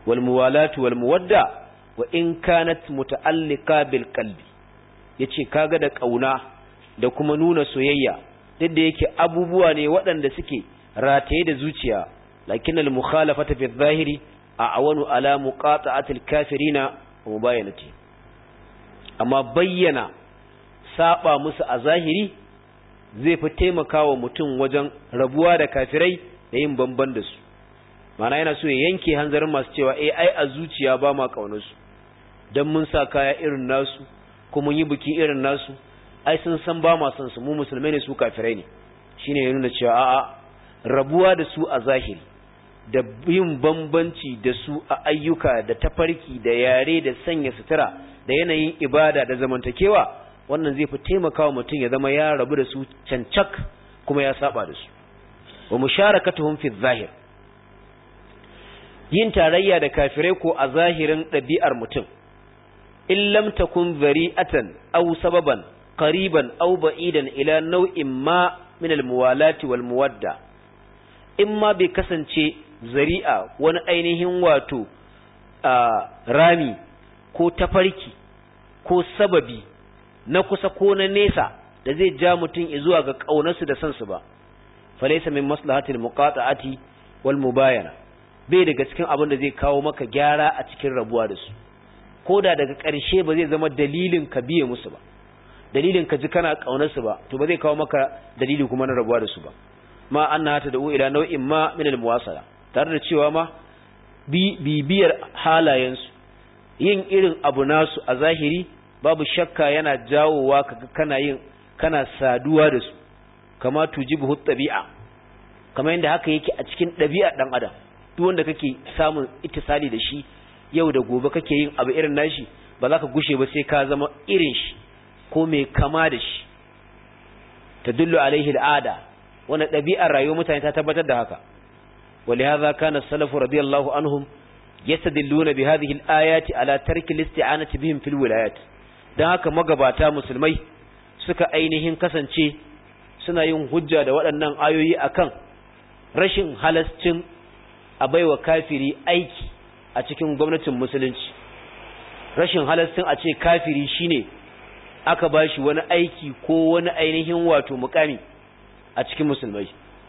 wal muwalatu wal muwadda wa in kanat muta'alliqa bil qalbi yace kaga da kauna da kuma nuna soyayya duk da yake abubuwa ne waɗanda suke rataye da zuciya lakin al mukhalafata fi zahiri a awanu ala muqata'ati al kafirina wa mubayanati amma bayyana saba musu a zahiri zai fi taimakawa mutum wajen rabuwa da kafirai da yin bamban da su mana yana so ya yanke hanzarin masu cewa eh ai a zuciya ba ma kaunarsu dan mun sa kaya irin nasu ko mun yi biki irin nasu ai sun san ba ma son su mu musulmai ne su kafirai ne shine ya nuna cewa a'a rabuwa da su a zahiri da yin bambanci da su a ayyuka da tafarki da yare da sanya sutura da yanayin ibada da zamantakewa wannan zai fi taimakawa mutum ya zama ya rabu da su cancak kuma ya saba da su wa musharakatuhum fi zahir yin tarayya da kafirai ko a zahirin ɗabi'ar mutum in lam takun zari'atan aw sababan qariban aw ba'idan ila nau'in ma min al-muwalati wal muwadda in ma bai kasance zari'a wani ainihin wato rami ko tafarki ko sababi na kusa ko na nesa da zai ja mutum zuwa ga ƙaunarsu da sansu ba falaysa min maslahatil muqata'ati wal mubayana bai daga cikin abin da zai kawo maka gyara a cikin rabuwa da su koda daga ƙarshe ba zai zama dalilin ka biye musu ba dalilin ka ji kana ƙaunarsu ba to ba zai kawo maka dalili kuma na rabuwa da su ba ma annaha tad'u ila nau'in ma min al muwasala tare da cewa ma bibiyar halayensu yin irin abu nasu a zahiri babu shakka yana jawowa kaga kana yin kana saduwa da su kama tujibu tabi'a kamar yadda haka yake a cikin ɗabi'a ɗan adam duk wanda kake samun ittisali da shi yau da gobe kake yin abu irin nashi ba za ka gushe ba sai ka zama irin shi ko mai kama da shi tadullu alaihi al'ada wannan ɗabi'ar rayuwar mutane ta tabbatar da haka ولهذا كان السلف رضي الله عنهم يستدلون بهذه الآيات على ترك الاستعانة بهم في الولايات dan haka magabata musulmai suka ainihin kasance suna yin hujja da waɗannan ayoyi akan rashin halascin a baiwa kafiri aiki a cikin gwamnatin musulunci rashin halascin a ce kafiri shine aka bashi wani aiki ko wani ainihin wato mukami a cikin musulmai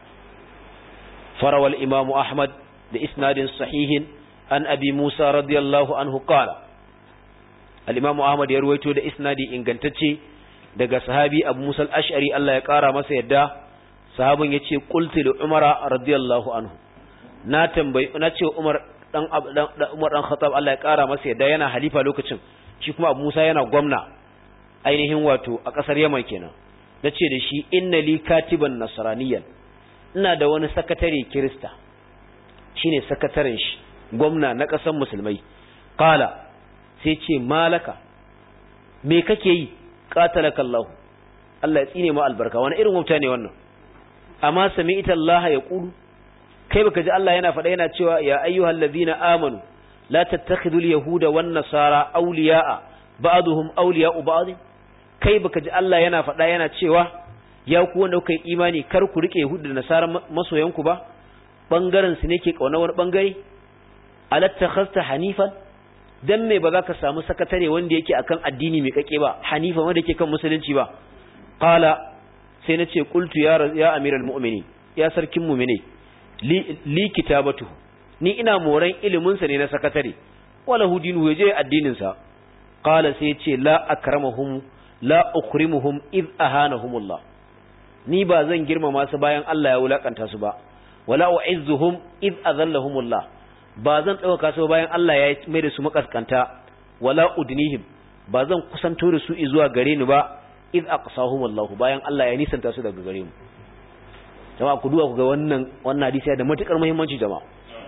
farawal imamu ahmad da isnadin sahihin an abi musa radiyallahu anhu qala al-imamu ahmad ya ruwaito da isnadi ingantacce daga sahabi abu musa al-ash'ari Allah ya kara masa yadda sahabin yace qultu li umara radiyallahu anhu na tambayi na ce umar dan umar dan khattab Allah ya kara masa yadda yana halifa lokacin shi kuma abu musa yana gwamna ainihin wato a kasar yaman kenan nace da shi inna li katiban nasraniyan ina da wani sakatare kirista shine sakataren shi gwamna na ƙasar musulmai qala sai ce malaka me kake yi qatalaka Allah Allah ya tsine ma albarka wani irin wauta ne wannan amma sami'ta Allah ya qulu kai baka ji Allah yana faɗa yana cewa ya ayyuhal ladina amanu la tattakhidul yahuda wan nasara awliya'a ba'dhum awliya'u ba'd kai baka ji Allah yana faɗa yana cewa ya ku wanda kuka yi imani kar ku rike Yahudu da Nasara masoyanku ba bangaren su ne ke kauna wani bangare alatta khasta hanifan dan me ba za ka samu sakatare wanda yake akan addini mai kake ba hanifa wanda yake kan musulunci ba qala sai nace qultu ya ya amiral mu'minin ya sarkin mu'mine li, li kitabatu ni ina moran ilimin sa ne na sakatare wala hudinu je addinin sa qala sai ce la akramahum la ukrimuhum id ahanahumullah ni ba zan girmama su bayan Allah ya wulakanta su ba wala u'izzuhum id azallahumullah ba zan dauka su bayan Allah ya mai da su makaskanta wala udnihim ba zan kusanto da su zuwa gare ni ba id aqsahumullah bayan Allah ya nisanta su daga gare mu jama'a ku duba ku ga wannan wannan hadisi da matukar muhimmanci jama'a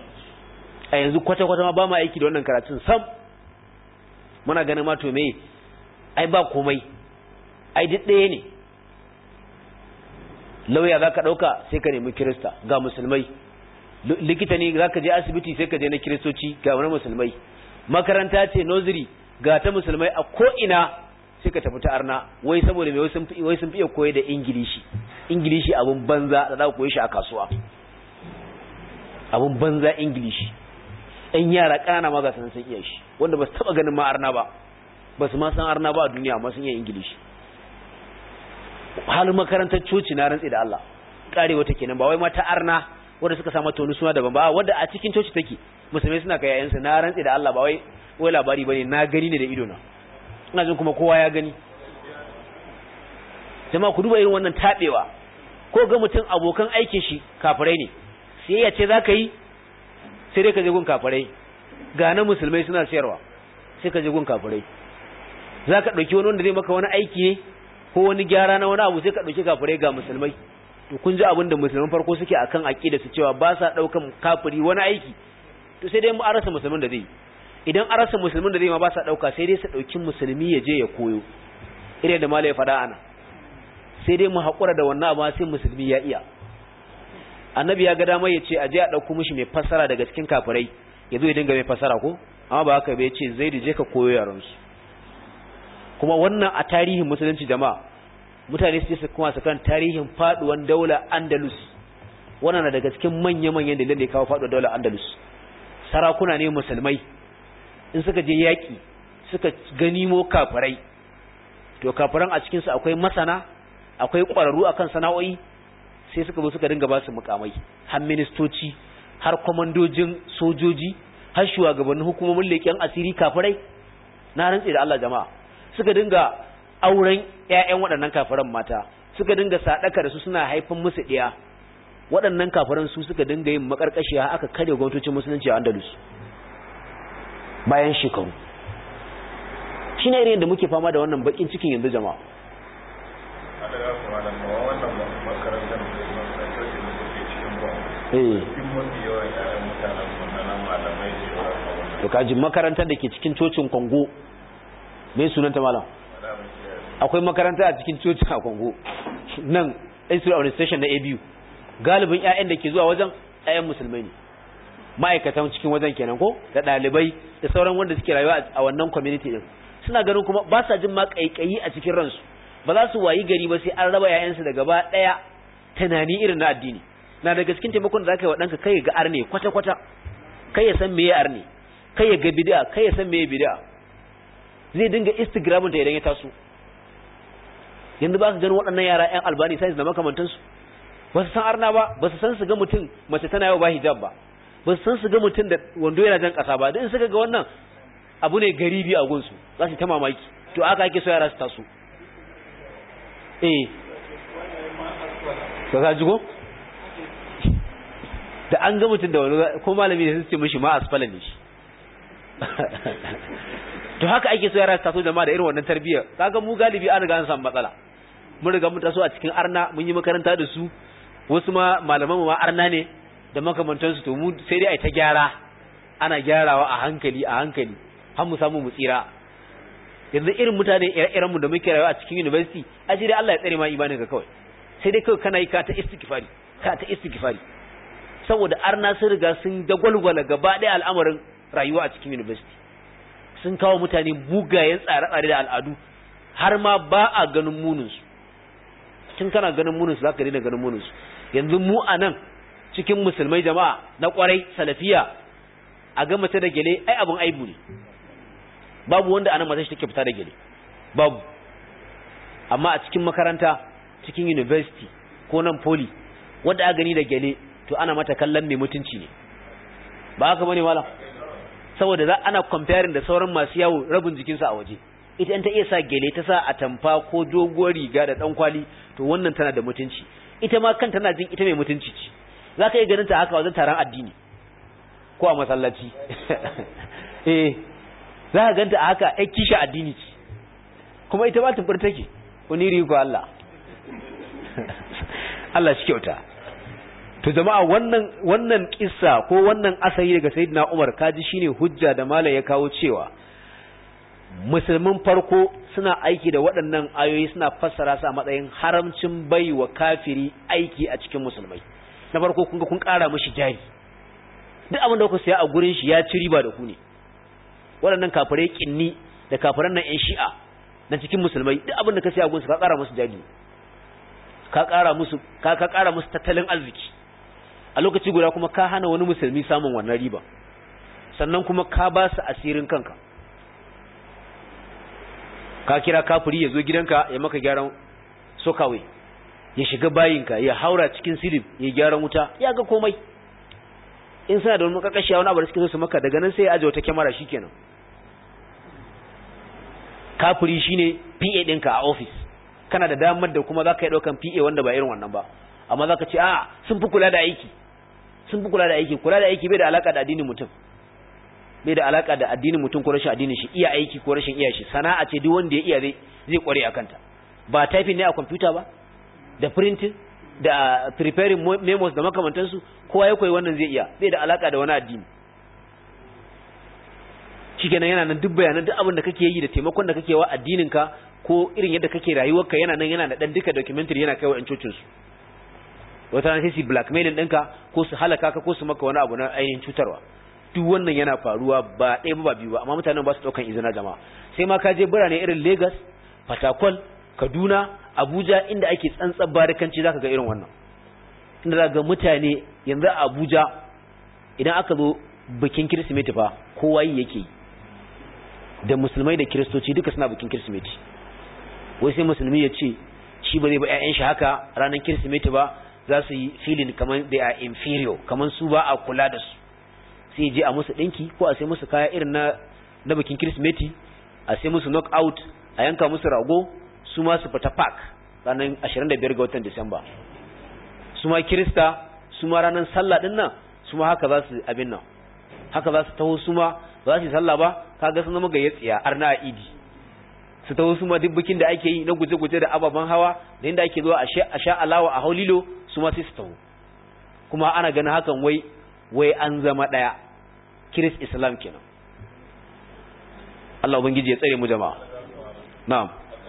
a yanzu kwata kwata ma ba mu aiki da wannan karatun sam muna ganin ma to me ai ba komai ai duk ɗaya ne lauya za ka ɗauka sai ka nemi kirista ga musulmai likita ne za ka je asibiti sai ka je na kiristoci ga wani musulmai makaranta ce nursery ga ta musulmai a ko'ina sai ka tafi ta arna wai saboda mai wai sun fiye koyi da ingilishi ingilishi abun banza da za ku koyi shi a kasuwa abun banza ingilishi ɗan yara ƙanana ma ga sanan sun iya shi wanda ba su taɓa ganin ma arna ba ba su ma san arna ba a duniya amma sun iya ingilishi halin makarantar coci na rantsi da Allah karewa take nan ba wai mata arna wanda suka samu tonu suna daban ba wanda a cikin coci take musulmai suna kai yayansu na rantsi da Allah ba wai wai labari bane na gani ne da ido na ina jin kuma kowa ya gani jama'a ku duba irin wannan tabewa ko ga mutum abokan aikin shi kafirai ne sai ya ce zaka yi sai dai ka je gun kafirai ga na musulmai suna sayarwa sai ka je gun kafirai zaka dauki wani wanda zai maka wani aiki ne ko wani gyara na wani abu sai ka dauki kafirai ga musulmai to kun ji abin da musulman farko suke akan aqida su cewa ba sa daukan kafiri wani aiki to sai dai mu arasa musulmin da zai idan arasa musulmin da zai ma ba sa dauka sai dai su dauki musulmi ya je ya koyo irin da malai fada ana sai dai mu hakura da wannan amma sai musulmi ya iya annabi ya ga dama ya ce a je a dauko mishi mai fassara daga cikin kafirai ya zo ya dinga mai fassara ko amma ba haka bai ce zai je ka koyo yaran su kuma wannan a tarihin musulunci jama'a mutane su kuma su kan tarihin faduwan daular Andalus wannan na daga cikin manya-manyan dalilan da ya kawo faduwar daular Andalus sarakuna ne musulmai in suka je yaki suka ganimo kafirai to kafiran a cikin su akwai masana akwai ƙwararru akan sana'o'i sai suka zo suka dinga ba su mukamai har ministoci har kwamandojin sojoji har shugabannin hukumomin leƙen asiri kafirai na rantsi da Allah jama'a suka dinga auren ƴaƴan waɗannan kafiran mata suka dinga sadaka da su suna haifan musu ɗiya waɗannan kafiran su suka dinga yin makarkashiya aka kare gwamnatocin musulunci a Andalus bayan shekaru shine irin da muke fama da wannan bakin cikin yanzu jama'a eh to kaji makarantar da ke cikin cocin Kongo me sunanta malam akwai makaranta a cikin cocin a Kongo nan Institute of Administration na ABU galibin ƴaƴan da ke zuwa wajen ƴaƴan musulmai ne ma'aikatan cikin wajen kenan ko da ɗalibai da sauran wanda suke rayuwa a wannan community din suna ganin kuma ba sa jin ma kaikayi a cikin ransu ba za su wayi gari ba sai an raba ƴaƴansu da gaba ɗaya tunani irin na addini na daga cikin taimakon da zaka yi wa ɗanka kai ga arne kwata kwata kai ya san meye arne kai ya ga bid'a kai ya san meye bid'a zai dinga instagramin ta idan ya taso yanzu ba ka gani waɗannan yara ƴan albani sai da makamantansu ba su san arna ba ba su san su ga mutum mace tana yau ba hijab ba ba su san su ga mutum da wando yana jan ƙasa ba don suka ga wannan abu ne garibi a gunsu za su ta mamaki to aka ake so yara su taso eh ka ka jigo da an ga mutum da wani ko malami ne sun ce mishi ma asfala ne shi to haka ake so yara su taso jama'a da irin wannan tarbiyyar kaga mu galibi an riga an samu matsala mun riga mun taso a cikin arna mun yi makaranta da su wasu ma malaman mu ma arna ne da makamantansu to mu sai dai ai ta gyara ana gyarawa a hankali a hankali har mu samu mu tsira yanzu irin mutane ire-iren mu da muke rayuwa a cikin university aje dai Allah ya tsare ma imanin ka kawai sai dai kawai kana yi ka ta istighfari ka ta istighfari saboda arna sun riga sun dagwalgwala gaba ɗaya al'amarin rayuwa a cikin university sun kawo mutane mugayen tsare-tsare da al'adu har ma ba a ganin muninsu tun kana ganin muninsu za ka daina ganin muninsu yanzu mu a nan cikin musulmai jama'a na kwarai salafiya a ga mace da gele ai abin aibu ne babu wanda anan mace take fita da gele babu amma a cikin makaranta cikin university ko nan poli wanda a gani da gele to ana mata kallon mai mutunci ne ba haka bane malam saboda za ana comparing da sauran masu yawo rabin jikinsa a waje ita in ta iya sa gele ta sa atamfa ko doguwar riga da dan kwali to wannan tana da mutunci ita ma kan tana jin ita mai mutunci ce za ka yi ganin ta haka wajen taron addini ko a masallaci eh za ka ganta a haka ai kisha addini ce kuma ita ba tumbur take wani riko Allah Allah shi kyauta to jama'a wannan wannan kissa ko wannan asari daga sayyidina Umar kaji shine hujja da malai ya kawo cewa musulmin farko suna aiki da waɗannan ayoyi suna fassara su a matsayin haramcin baiwa kafiri aiki a cikin musulmai na farko kun ga kun ƙara mishi jari duk abin da kuka saya a gurin shi ya ci riba da ku ne waɗannan kafirai kinni da kafiran nan 'yan shi'a na cikin musulmai duk abin da ka saya a gurin su ka ƙara musu jari ka ƙara musu ka ka ƙara musu tattalin arziki a lokaci guda kuma ka hana wani musulmi samun wannan riba sannan kuma ka ba su asirin kanka ka kira kafiri ya zo gidanka ya maka gyaran sokawai ya shiga bayinka ya haura cikin silib ya gyaran wuta ya ga komai in suna da wani makakashi wani abu da suke so su maka daga nan sai ya aje wata kyamara shikenan kafiri shine PA ɗinka a office kana da damar da kuma zaka yi daukan PA wanda ba irin wannan ba amma zaka ce a sun fi kula da aiki sun fi kula da aiki kula da aiki bai da alaka da addinin mutum bai da alaka da addinin mutum ko rashin addinin shi iya aiki ko rashin iya shi sana'a ce duk wanda ya iya zai zai kware akan ta ba typing ne a computer ba da printing da preparing memos da makamantansu kowa ya koyi wannan zai iya bai da alaka da wani addini shikenan yana nan duk bayanan duk abin da kake yi da taimakon da kake wa addinin ka ko irin yadda kake rayuwarka yana nan yana da dan duka documentary yana kai wa cocin su wata ran sai su blackmailing ɗinka ko su halaka ka ko su maka wani abu na ainihin cutarwa duk wannan yana faruwa ba ɗaya ba biyu ba amma mutanen ba su ɗaukan izina jama'a sai ma ka je birane irin Lagos Fatakwal Kaduna Abuja inda ake tsantsar barikanci zaka ga irin wannan inda za ga mutane yanzu a Abuja idan aka zo bikin Kirsimeti fa kowa yi yake da musulmai da kiristoci duka suna bikin Kirsimeti wai sai musulmi ya ce shi ba zai ba ƴaƴan shi haka ranar Kirsimeti ba za su yi feeling kamar they are inferior kamar su ba a kula da su sai je a musu ɗinki ko a sai musu kaya irin na na bikin Kirsimeti a sai musu knock out a yanka musu rago su ma su fita park ranar 25 ga watan Disamba su ma Kirista su ma ranar sallah din nan su ma haka za su abin nan haka za su taho su ma ba za su yi sallah ba kaga sun zama gayyatsiya arna a idi su taho su ma duk bikin da ake yi na guje-guje da ababen hawa da inda ake zuwa a sha alawa a haulilo su ma sai su taho kuma ana ganin hakan wai wai an zama ɗaya kiris islam kenan Allah ubangiji ya tsare mu jama'a na'am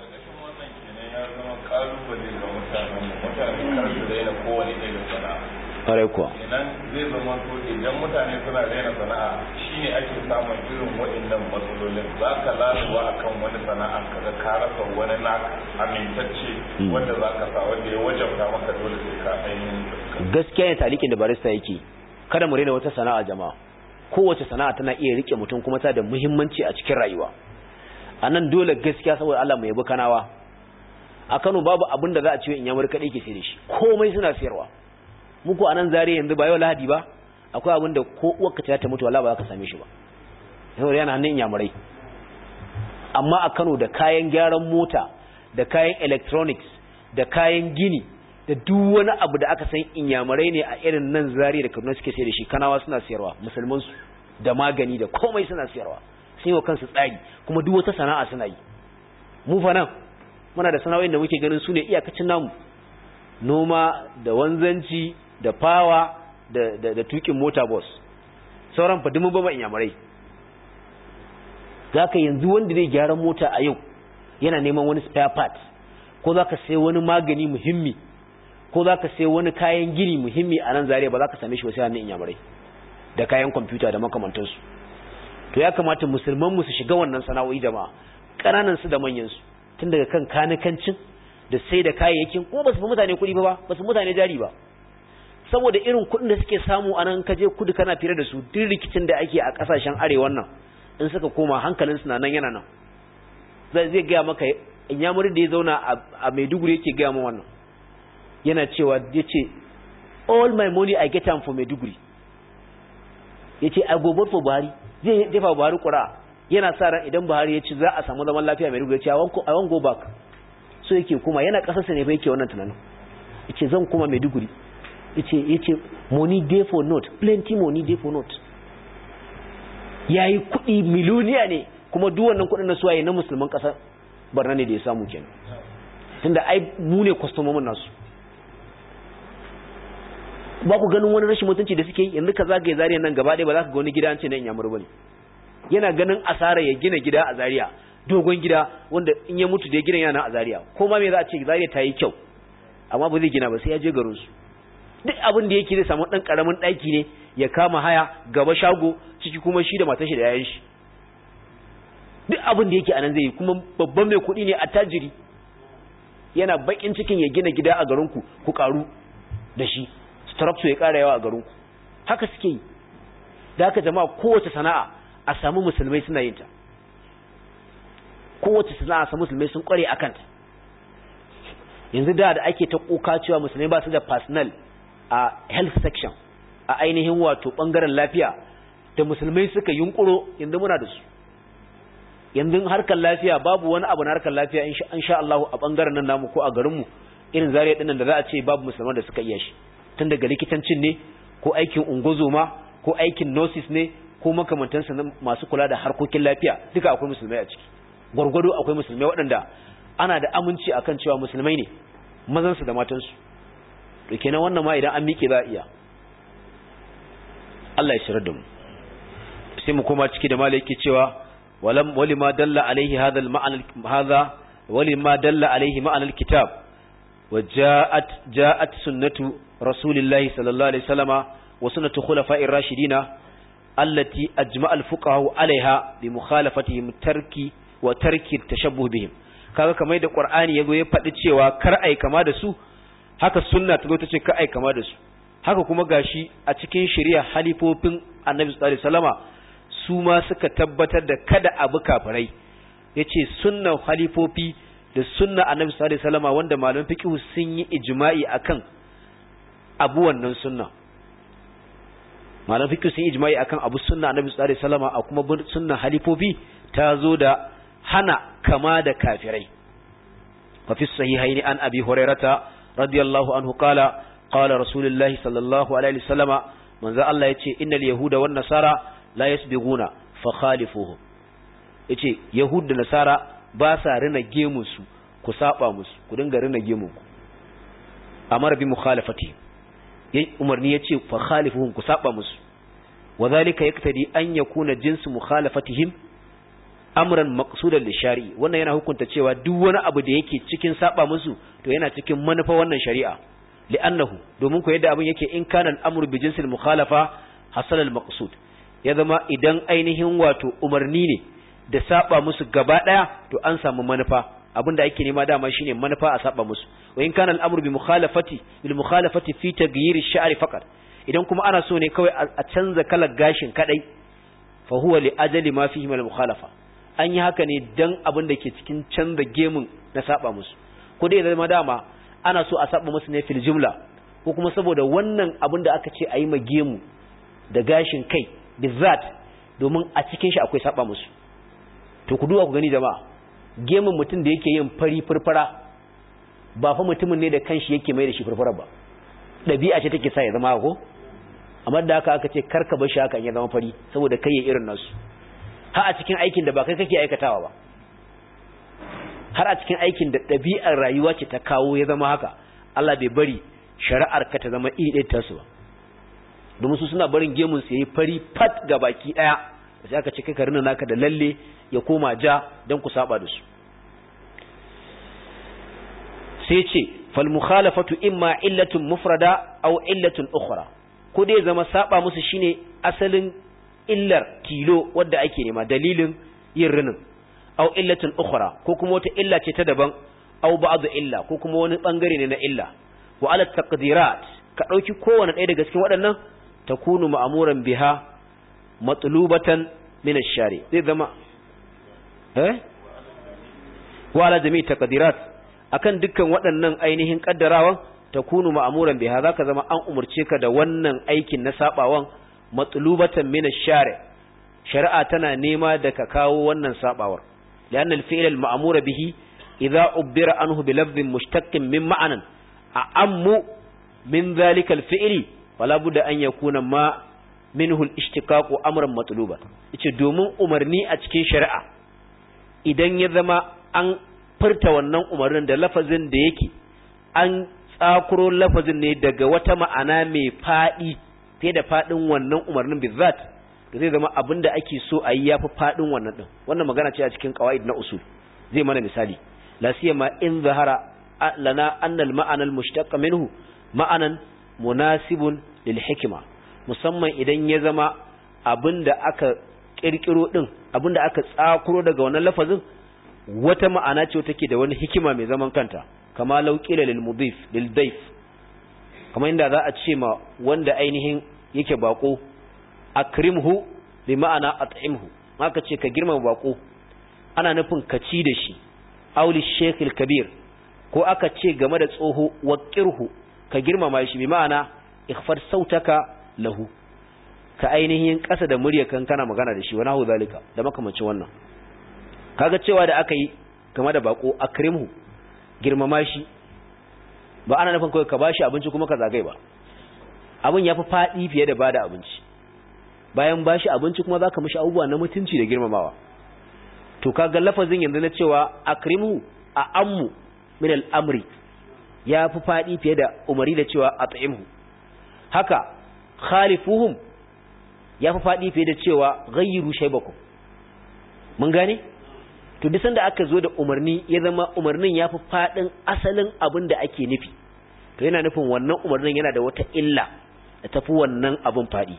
Ƙwarai kuwa. Idan zai zama to idan mutane suna daina sana'a shine ake samun irin waɗannan matsalolin za ka laluwa akan wani sana'a kaga ka rasa wani naka amintacce wanda za ka sa wanda ya wajabta maka dole sai ka ainihin Gaskiya ne talikin da barista yake kada mu rena wata sana'a jama'a kowace sana'a tana iya rike mutum kuma ta da muhimmanci a cikin rayuwa a nan dole gaskiya saboda Allah mu yabi kanawa a Kano babu abin da za a ce in yamur kaɗai ke sai da shi komai suna siyarwa muku a nan zare yanzu ba yau lahadi ba akwai abin da ko uwarka ta mutu wala ba za ka same shi ba saboda yana hannun yamurai amma a Kano da kayan gyaran mota da kayan electronics da kayan gini da duk wani abu da aka san inyamurai ne a irin nan zari da Kaduna suke sai da shi kanawa suna siyarwa musulman su da magani da komai suna siyarwa sai wa kansu tsari kuma duk wata sana'a suna yi mu fa nan muna da sana'o'in da muke ganin su ne iyakacin namu noma da wanzanci da fawa da, da, da tukin mota bus sauran fa dumu ba inyamurai zaka yanzu wanda zai gyara mota a yau yana neman wani spare part ko zaka sai wani magani muhimmi ko zaka sai wani kayan gini muhimmi a nan zariya ba za ka same shi ba sai hannun inyamurai da kayan kwamfuta da makamantansu to ya kamata musulman mu su shiga wannan sana'o'i jama'a ƙananan su da manyan su tun daga kan kanikancin da sai da kayayyakin kuma ba su fi mutane kuɗi ba ba su mutane jari ba saboda irin kuɗin da suke samu a nan kaje kudu kana fira da su duk rikicin da ake a ƙasashen arewan nan in suka koma hankalin su na nan yana nan zai zai gaya maka inyamurin da ya zauna a maiduguri yake gaya min wannan yana cewa ya ce all my money I get am for maiduguri ya ce I go vote for Buhari zai jefa Buhari ƙura yana sa ran idan Buhari ya ci za a samu zaman lafiya maiduguri ya ce I wan go back so yake kuma yana ƙasarsa ne fa yake wannan tunanin ya ce zan kuma maiduguri ya ce money day for not plenty money day for not ya yi kuɗi miliyoniya ne kuma duk wannan kuɗin na suwaye na musulman ƙasar barna ne da ya samu kenan tunda ai mu ne kwastomomin nasu ba ku ganin wani rashin mutunci da suke yanzu ka zagaye zariya nan gaba ɗaya ba za ka ga wani gida an ce na inyamur ba ne yana ganin asara ya gina gida a zariya dogon gida wanda in ya mutu da ya gina yana a zariya ko ma me za a ce zariya ta yi kyau amma ba zai gina ba sai ya je garin su duk abin da yake zai samu dan karamin daki ne ya kama haya gaba shago ciki kuma shi da matar shi da yayan shi duk abin da yake anan zai yi kuma babban mai kuɗi ne attajiri yana bakin cikin ya gina gida a garin ku ku karu da shi structure ya kara yawa a garin ku haka suke yi da haka jama'a kowace sana'a a samu musulmai suna yin ta kowace sana'a samu musulmai sun kware akan ta yanzu da da ake ta kuka cewa musulmai ba su da personal a health section a ainihin wato bangaren lafiya da musulmai suka yunkuro yanzu muna da su yanzu harkar lafiya babu wani abu na harkar lafiya in sha Allah a bangaren nan namu ko a garinmu irin zariya dinnan da za a ce babu musulman da suka iya shi tun daga likitancin ne ko aikin ungozoma ko aikin nurses ne ko makamantansa na masu kula da harkokin lafiya duka akwai musulmai a ciki gwargwado akwai musulmai waɗanda ana da aminci akan cewa musulmai ne mazansu da matansu to kenan wannan ma idan an miƙe za a iya Allah ya shirar da mu sai mu koma ciki da malaki cewa walam walima dalla alaihi hadha al-ma'ana hadha walima dalla alaihi ma'ana al-kitab وجاءت جاءت سنة رسول الله صلى الله عليه وسلم وسنة خلفاء الراشدين التي أجمع الفقهاء عليها بمخالفتهم ترك وترك التشبه بهم kaga kamar da Qur'ani yago ya faɗi cewa kar ai kama da su haka sunna ta zo ta ce kar ai kama da su haka kuma gashi a cikin shari'a halifofin Annabi sallallahu alaihi wasallama su ma suka tabbatar da kada abu kafirai yace sunnan halifofi da sunna Annabi sallallahu alaihi wasallama wanda malaman fiqh sun yi ijma'i akan abu wannan sunna malaman fiqh sun yi ijma'i akan abu sunna Annabi sallallahu alaihi wasallama a kuma sunna halifofi ta zo da hana kama da kafirai fa fi sahihaini an abi hurairata radiyallahu anhu qala qala rasulullahi sallallahu alaihi wasallama manzo Allah yace innal yahuda wan nasara la yasbighuna fa khalifuhum yace yahud da nasara ba sa rina gemu su ku saba musu ku dinga rina gemu ku amara bi mukhalafati yayi umarni yace fa khalifuhum ku saba musu wadhalika yaktadi an yakuna jinsu mukhalafatihim amran maqsudan lishari wannan yana hukunta cewa duk wani abu da yake cikin saba musu to yana cikin manufa wannan shari'a li'annahu domin ko yadda abin yake in kana al'amru bi jinsil mukhalafa hasal al-maqsud ya zama idan ainihin wato umarni ne da saba musu gaba daya to an samu manufa abinda ake nema dama shine manufa a saba musu wa in kana al'amru bi mukhalafati bil mukhalafati fi taghyir ash-sha'r faqat idan kuma ana so ne kawai a canza kalar gashin kadai fa huwa li ajali ma fihi min al-mukhalafa an yi haka ne dan abin da ke cikin canza gemun na saba musu ko dai zama dama ana so a saba musu ne fil jumla ko kuma saboda wannan abin da aka ce a yi ma gemu da gashin kai bizzat domin a cikin shi akwai saba musu to ku duba ku gani jama'a gemun mutum da yake yin fari furfura ba fa mutumin ne da kanshi yake mai da shi furfura ba ɗabi'a ce take sa ya zama ko amma da haka aka ce karka bar shi haka ya zama fari saboda kai ya irin nasu har a cikin aikin da ba kai kake aikatawa ba har a cikin aikin da ɗabi'ar rayuwa ce ta kawo ya zama haka Allah bai bari shari'ar ka ta zama iri ɗaya tasu ba domin su suna barin gemun su yayi fari fat ga baki ɗaya sai aka ce kai ka rina naka da lalle ya koma ja don ku saba da su sai ce fal mukhalafatu imma illatun mufrada aw illatun ukhra ko dai zama saba musu shine asalin illar tilo wadda ake nema dalilin yin rinin aw illatin ukhra ko kuma wata illa ce ta daban aw ba'd illa ko kuma wani bangare ne na illa wa ala taqdirat ka dauki kowanne ɗaya daga cikin waɗannan takunu ma'muran biha matlubatan min ash-shari zai zama eh wa ala jami'i taqdirat akan dukkan waɗannan ainihin kaddarawan takunu ma'muran biha zaka zama an umurce ka da wannan aikin na sabawan matlubatan min ash-shari shari'a tana nema da ka kawo wannan sabawar lian al-fi'l al-ma'mur bihi idza ubbira anhu bi lafdhin mushtaqqin min ma'anan a'ammu min dhalika al-fi'li fala budda an yakuna ma minhu al-ishtiqaqu amran matluba yace domin umarni a cikin shari'a idan ya zama an furta wannan umarnin da lafazin da yake an tsakuro lafazin ne daga wata ma'ana mai fadi fiye da fadin wannan umarnin bizat da zai zama abin da ake so a yi ya fi fadin wannan din wannan magana ce a cikin qawaid na usul zai mana misali la siyama in zahara lana anna al ma'ana al mushtaq minhu ma'anan munasibun lil hikma musamman idan ya zama abin da aka kirkiro din abin da aka tsakuro daga wannan lafazin wata ma'ana ce take da wani hikima mai zaman kanta kama lauqila lil mudif lil dayf kamar inda za a ce ma wanda ainihin yake bako akrimhu bi ma'ana at'imhu haka ce ka girmama bako ana nufin ka ci da shi auli shekil kabir ko aka ce game da tsoho waqirhu ka girmama shi bi ma'ana ikhfar sautaka lahu ka ainihin ƙasa da murya kan kana magana da shi wani hau zalika da makamancin wannan kaga cewa da aka yi game da bako akrimhu girmama shi ba ana nufin kawai ka bashi abinci kuma ka zagai ba abin ya fi faɗi fiye da bada abinci bayan bashi abinci kuma zaka mishi abubuwa na mutunci da girmamawa to kaga lafazin yanzu na cewa akrimhu a ammu min al-amri ya fi faɗi fiye da umari da cewa at'imhu haka khalifuhum ya fi faɗi fiye da cewa ghayyiru shaybakum mun gane to duk sanda aka zo da umarni ya zama umarnin ya fi faɗin asalin abin da ake nufi to yana nufin wannan umarnin yana da wata illa da tafi wannan abin faɗi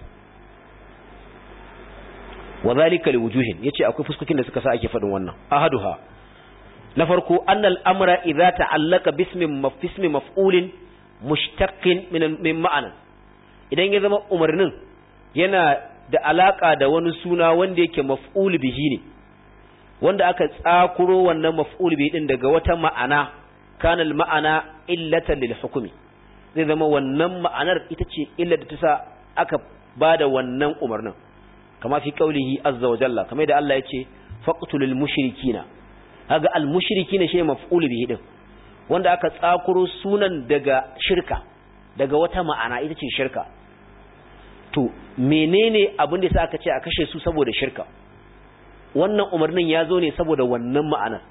wa zalika liwujuhin yace akwai fuskokin da suka sa ake faɗin wannan ahaduha na farko annal amra idza ta'allaka bismin mafismi maf'ulin mushtaqin min min ma'ana idan ya zama umarnin yana da alaka da wani suna wanda yake maf'ul bihi ne wanda aka tsakuro wannan maf'ul bihi din daga wata ma'ana kana ma'ana illatan lil hukmi zai zama wannan ma'anar ita ce illar da ta sa aka bada wannan umarnin kama fi qaulihi azza wa jalla kamar da Allah yace faqtulul mushrikina kaga al mushrikina shine maf'ul bihi din wanda aka tsakuro sunan daga shirka daga wata ma'ana ita ce shirka to menene abin da yasa aka ce a kashe su saboda shirka wannan umarnin ya zo ne saboda wannan ma'anar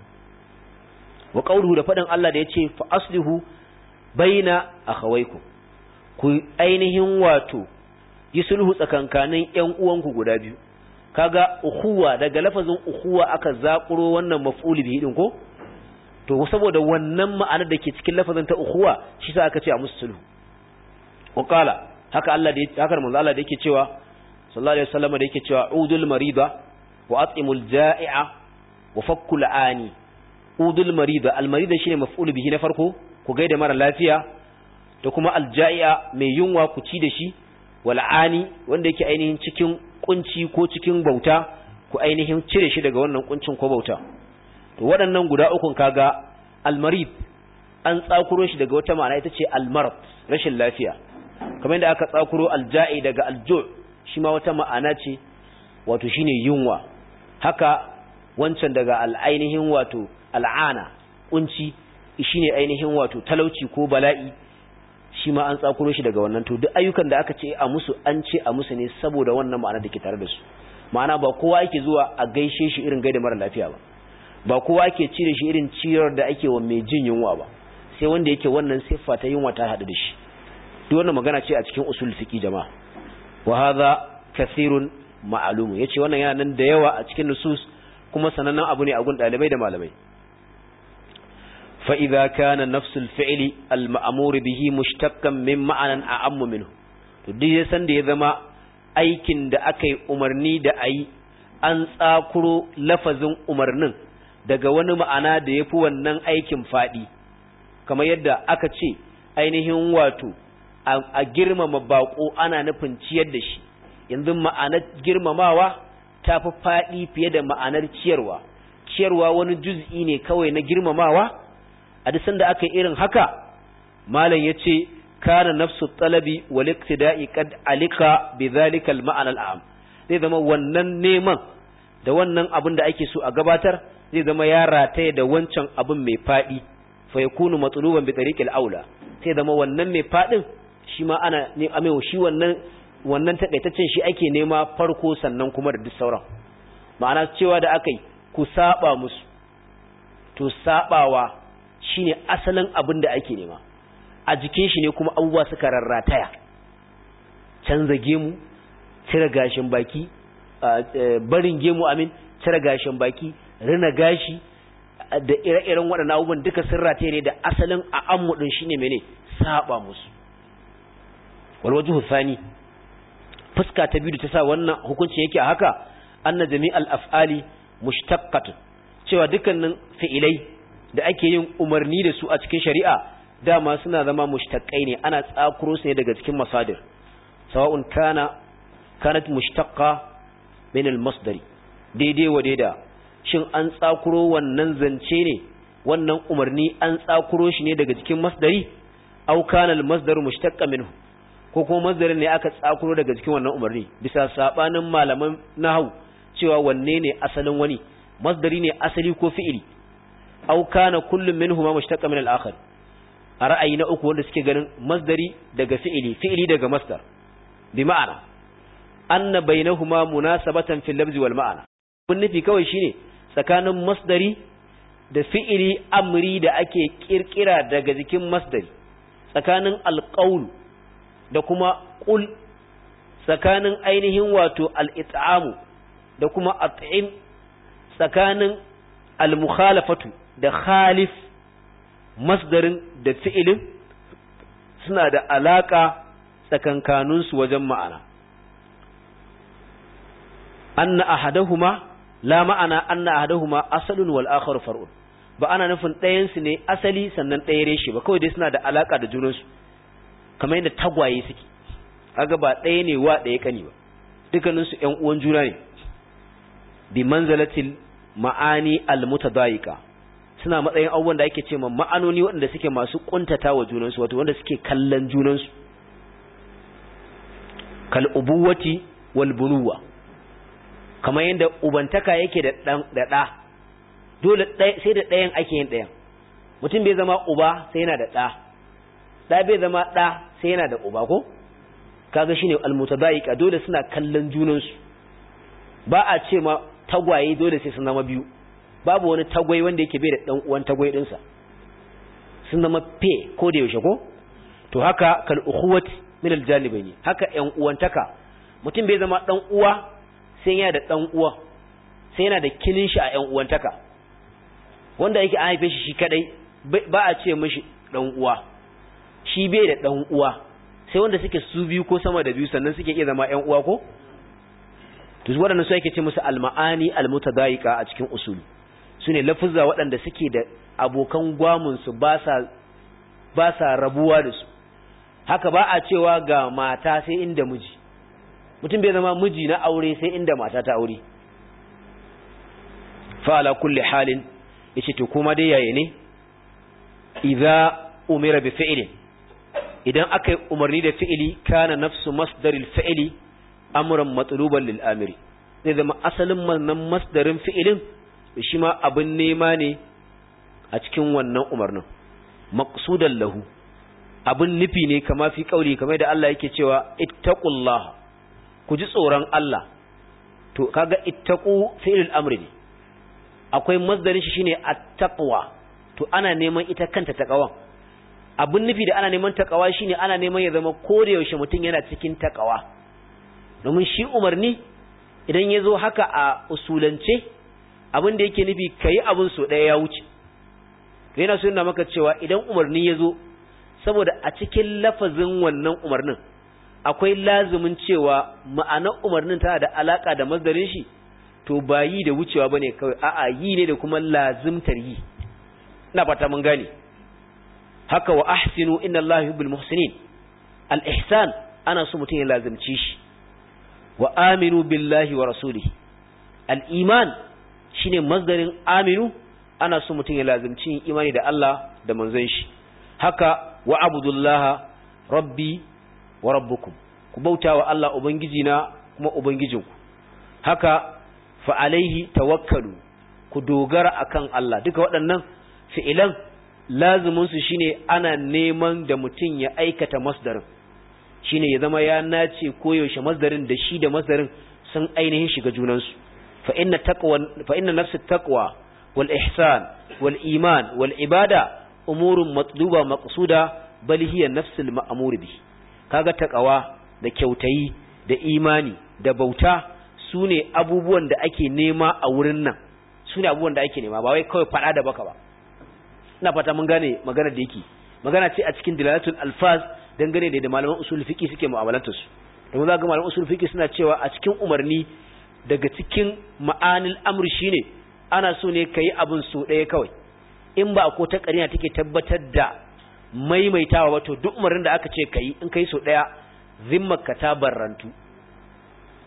wa qawluhu da faɗin Allah da yace fa aslihu baina akhawaykum ku ainihin wato yi sulhu tsakankanin ƴan uwanku guda biyu kaga ukhuwa daga lafazin ukhuwa aka zakuro wannan maf'ul bihi din ko to saboda wannan ma'anar da ke cikin lafazin ta ukhuwa shi sa aka ce a musu sulhu wa qala haka Allah da haka manzo Allah da yake cewa sallallahu alaihi wasallam da yake cewa udul marida wa at'imul ja'i'a wa fakkul ani udul marida al marida shine maf'ul bihi na farko ku gaida mara lafiya da kuma al ja'i'a mai yunwa ku ci da shi wal ani wanda yake ainihin cikin kunci ko cikin bauta ku ainihin cire shi daga wannan kuncin ko bauta to waɗannan guda ukun kaga al marid an tsakuro shi daga wata ma'ana ita ce al marad rashin lafiya kamar yadda aka tsakuro al ja'i daga al ju' shi ma wata ma'ana ce wato shine yunwa haka wancan daga al'ainihin wato al'ana kunci shine ainihin wato talauci ko bala'i shi ma an tsakuro shi daga wannan to duk ayyukan da aka ce a musu an ce a musu ne saboda wannan ma'ana da ke tare da su ma'ana ba kowa yake zuwa a gaishe shi irin gaida mara lafiya ba ba kowa ake cire shi irin ciyar da ake wa mai jin yunwa ba sai wanda yake wannan siffa ta yunwa ta haɗu da shi duk wannan magana ce a cikin usul fiqi jama'a wa hadha kathirun ma'lumu yace wannan yana nan da yawa a cikin nusus kuma sanannen abu ne a gun dalibai da malamai fa idza kana nafsul fi'li al ma'mur bihi mushtaqqan min ma'anan a'ammu minhu to duk san da ya zama aikin da aka yi umarni da ayi an tsakuro lafazin umarnin daga wani ma'ana da yafi wannan aikin fadi kamar yadda aka ce ainihin wato a girmama bako ana nufin ciyar da shi yanzu ma'anar girmamawa ta fi faɗi fiye da ma'anar ciyarwa ciyarwa wani juz'i ne kawai na girmamawa a duk sanda aka yi irin haka malam ya ce kana nafsu talabi wal iktida'i qad alika bi zalika al ma'ana al zai zama wannan neman da wannan abin da ake so a gabatar zai zama ya rataye da wancan abin mai faɗi fa yakunu matluban bi tariqil aula sai zama wannan mai faɗin shi ma ana ne amewa shi wannan wannan takaitaccen shi ake nema farko sannan kuma da duk sauran ma'ana cewa da aka yi ku saba musu to sabawa shine asalin abin da ake nema a jikin shi ne kuma abubuwa suka rarrataya canza gemu cire gashin baki barin gemu amin cire gashin baki rina gashi da ire-iren waɗannan abubuwan duka sun rataye ne da asalin a ammu din shine mene saba musu walwajhu thani fuska ta biyu da ta sa wannan hukunci yake a haka anna jami'al af'ali mushtaqqatun cewa dukkanin fi'ilai da ake yin umarni da su a cikin shari'a dama suna zama mushtaqqai ne ana tsakuro su ne daga cikin masadir sawa'un kana kanat mushtaqqa min al-masdari daidai wa daida shin an tsakuro wannan zance ne wannan umarni an tsakuro shi ne daga cikin masdari aw kana al-masdaru mushtaqqa minhu ko kuma masdarin ne aka tsakuro daga cikin wannan umarni bisa sabanin malaman nahwu cewa wanne ne asalin wani masdari ne asali ko fi'ili aw kana kullum minhuma mushtaqqa min al-akhar a ra'ayi na uku wanda suke ganin masdari daga fi'ili fi'ili daga masdar bi ma'ana anna bainahuma munasabatan fil lafzi wal ma'ana mun nufi kawai shine tsakanin masdari da fi'ili amri da ake kirkira daga jikin masdari tsakanin alqaul da kuma qul tsakanin ainihin wato al-it'amu da kuma at'im tsakanin al-mukhalafatu da khalif masdarin da fi'ilin suna da alaka tsakankaninsu wajen ma'ana anna ahadahuma la ma'ana anna ahadahuma asalun wal akhar far'un ba ana nufin ɗayan su ne asali sannan ɗaya reshe ba kawai dai suna da alaka da junansu kamar yadda tagwaye suke kaga ba ɗaya ne wa ɗaya kani ba dukkanin su ƴan uwan juna ne bi manzalatil ma'ani al mutadayiqa suna matsayin abubuwan da ake ce ma ma'anoni waɗanda suke masu kuntata wa junansu wato wanda suke kallon junansu kal ubuwati wal bunuwa kamar yadda ubantaka yake da ɗan da ɗa dole sai da ɗayan ake yin ɗayan mutum bai zama uba sai yana da ɗa ɗa bai zama ɗa sai yana da uba ko kaga shine almutadaika dole suna kallon junansu ba a ce ma tagwaye dole sai sun zama biyu babu wani tagwai wanda yake bai da ɗan uwan tagwai ɗinsa sun zama fe ko da yaushe ko to haka kal ukhuwati min aljanibaini haka ƴan uwantaka mutum bai zama ɗan uwa sai yana da ɗan uwa sai yana da kinin shi a ƴan uwantaka wanda yake an haife shi shi kadai ba a ce mishi ɗan uwa shi bai da ɗan uwa sai wanda suke su biyu ko sama da biyu sannan suke iya zama ƴan uwa ko to waɗannan su ake ce musu alma'ani almutadaika a cikin usuli sune lafuzza waɗanda suke da abokan gwamun su ba sa ba sa rabuwa da su haka ba a cewa ga mata sai inda miji mutum bai zama miji na aure sai inda mata ta aure fa ala kulli halin yace to kuma dai yaye ne idza umira bi fi'lin idan aka yi umarni da fi'ili kana nafsu masdaril fi'ili amran matluban lil amiri zai zama asalin wannan masdarin fi'ilin shi ma abin nema ne a cikin wannan umarnin maqsudan lahu abin nufi ne kama fi kauli kamar da Allah yake cewa ittaqullah ku ji tsoron Allah to kaga ittaqu fi'il amri ne akwai masdarin shi shine at-taqwa to ana neman ita kanta taqwan abin nufi da ana neman taqwa shine ana neman ya zama da yaushe mutum yana cikin taqwa domin shi umarni idan ya zo haka a usulance abin da yake nufi kayi abin so ɗaya ya wuce yana so yana maka cewa idan umarni ya zo saboda a cikin lafazin wannan umarnin akwai lazumin cewa ma'anar umarnin tana da alaka da mazdarin shi to ba yi da wucewa bane kawai a'a yi ne da kuma lazimtar yi ina fata mun gane haka wa ahsinu inna allaha yuhibbul muhsinin al ihsan ana so mutum ya lazimci shi wa aminu billahi wa rasulihi al iman shine mazdarin aminu ana so mutum ya lazimci imani da Allah da manzon shi haka wa abudullaha rabbi wa rabbukum ku bauta wa Allah ubangijina kuma ubangijinku haka fa alaihi tawakkalu ku dogara akan Allah duka waɗannan fi'ilan lazumin su shine ana neman da mutum ya aikata masdarin shine ya zama ya nace koyaushe masdarin da shi da masdarin sun ainihin shiga junansu fa inna taqwa fa inna nafsu taqwa wal ihsan wal iman wal ibada umurun matluba maqsuda bal hiya nafsul ma'mur bi kaga taqwa da kyautayi da imani da bauta sune abubuwan da ake nema a wurin nan sune abubuwan da ake nema ba wai kawai fada da baka ba ina fata mun gane magana da yake magana ce a cikin dilalatul alfaz dangane da malaman usul fiqi suke mu'amalantar su domin za ga malaman usul fiqi suna cewa a cikin umarni daga cikin ma'anil amri shine ana so ne kai abin so ɗaya kawai in ba ko ta ƙarina take tabbatar da maimaitawa wato duk umarnin da aka ce kai in kai so ɗaya zimmarka ta barrantu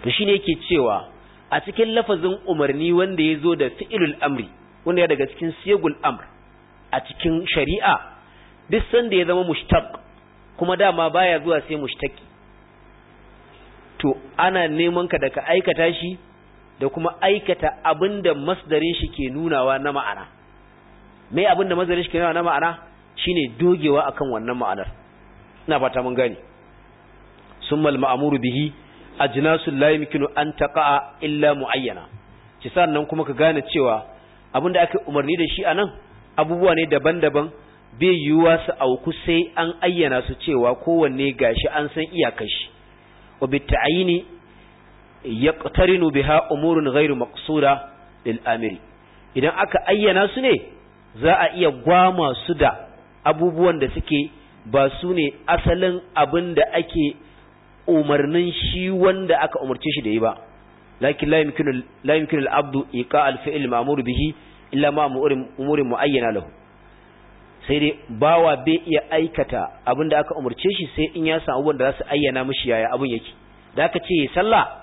to shine yake cewa a cikin lafazin umarni wanda ya zo da fi'ilul amri wanda ya daga cikin siyagul amr a cikin shari'a duk sanda ya zama mushtaq kuma dama baya zuwa sai mushtaki to ana neman ka da ka aikata shi da kuma aikata abinda masdarin shi ke nunawa na ma'ana me abinda masdarin shi ke nunawa na ma'ana shine dogewa akan wannan ma'anar ina fata mun gane summal ma'muru bihi ajnasul la yumkinu an taqa'a illa muayyana ci sannan kuma ka gane cewa abinda aka umarni da shi anan abubuwa ne daban-daban bai yiwuwa su auku sai an ayyana su cewa kowanne gashi an san iyakar shi wa bit'ayini yaqtarinu biha umurun ghairu maqsuda lil amiri idan aka ayyana su ne za a iya gwama su da abubuwan da suke ba su ne asalin abin da ake umarnin shi wanda aka umarce shi da yi ba lakin la yumkinu la yumkinu al-abdu iqa al-fi'l ma'mur bihi illa ma umurin muayyana lahu sai dai bawa bai iya aikata abin da aka umarce shi sai in ya samu wanda za su ayyana mishi yaya abin yake da aka ce sallah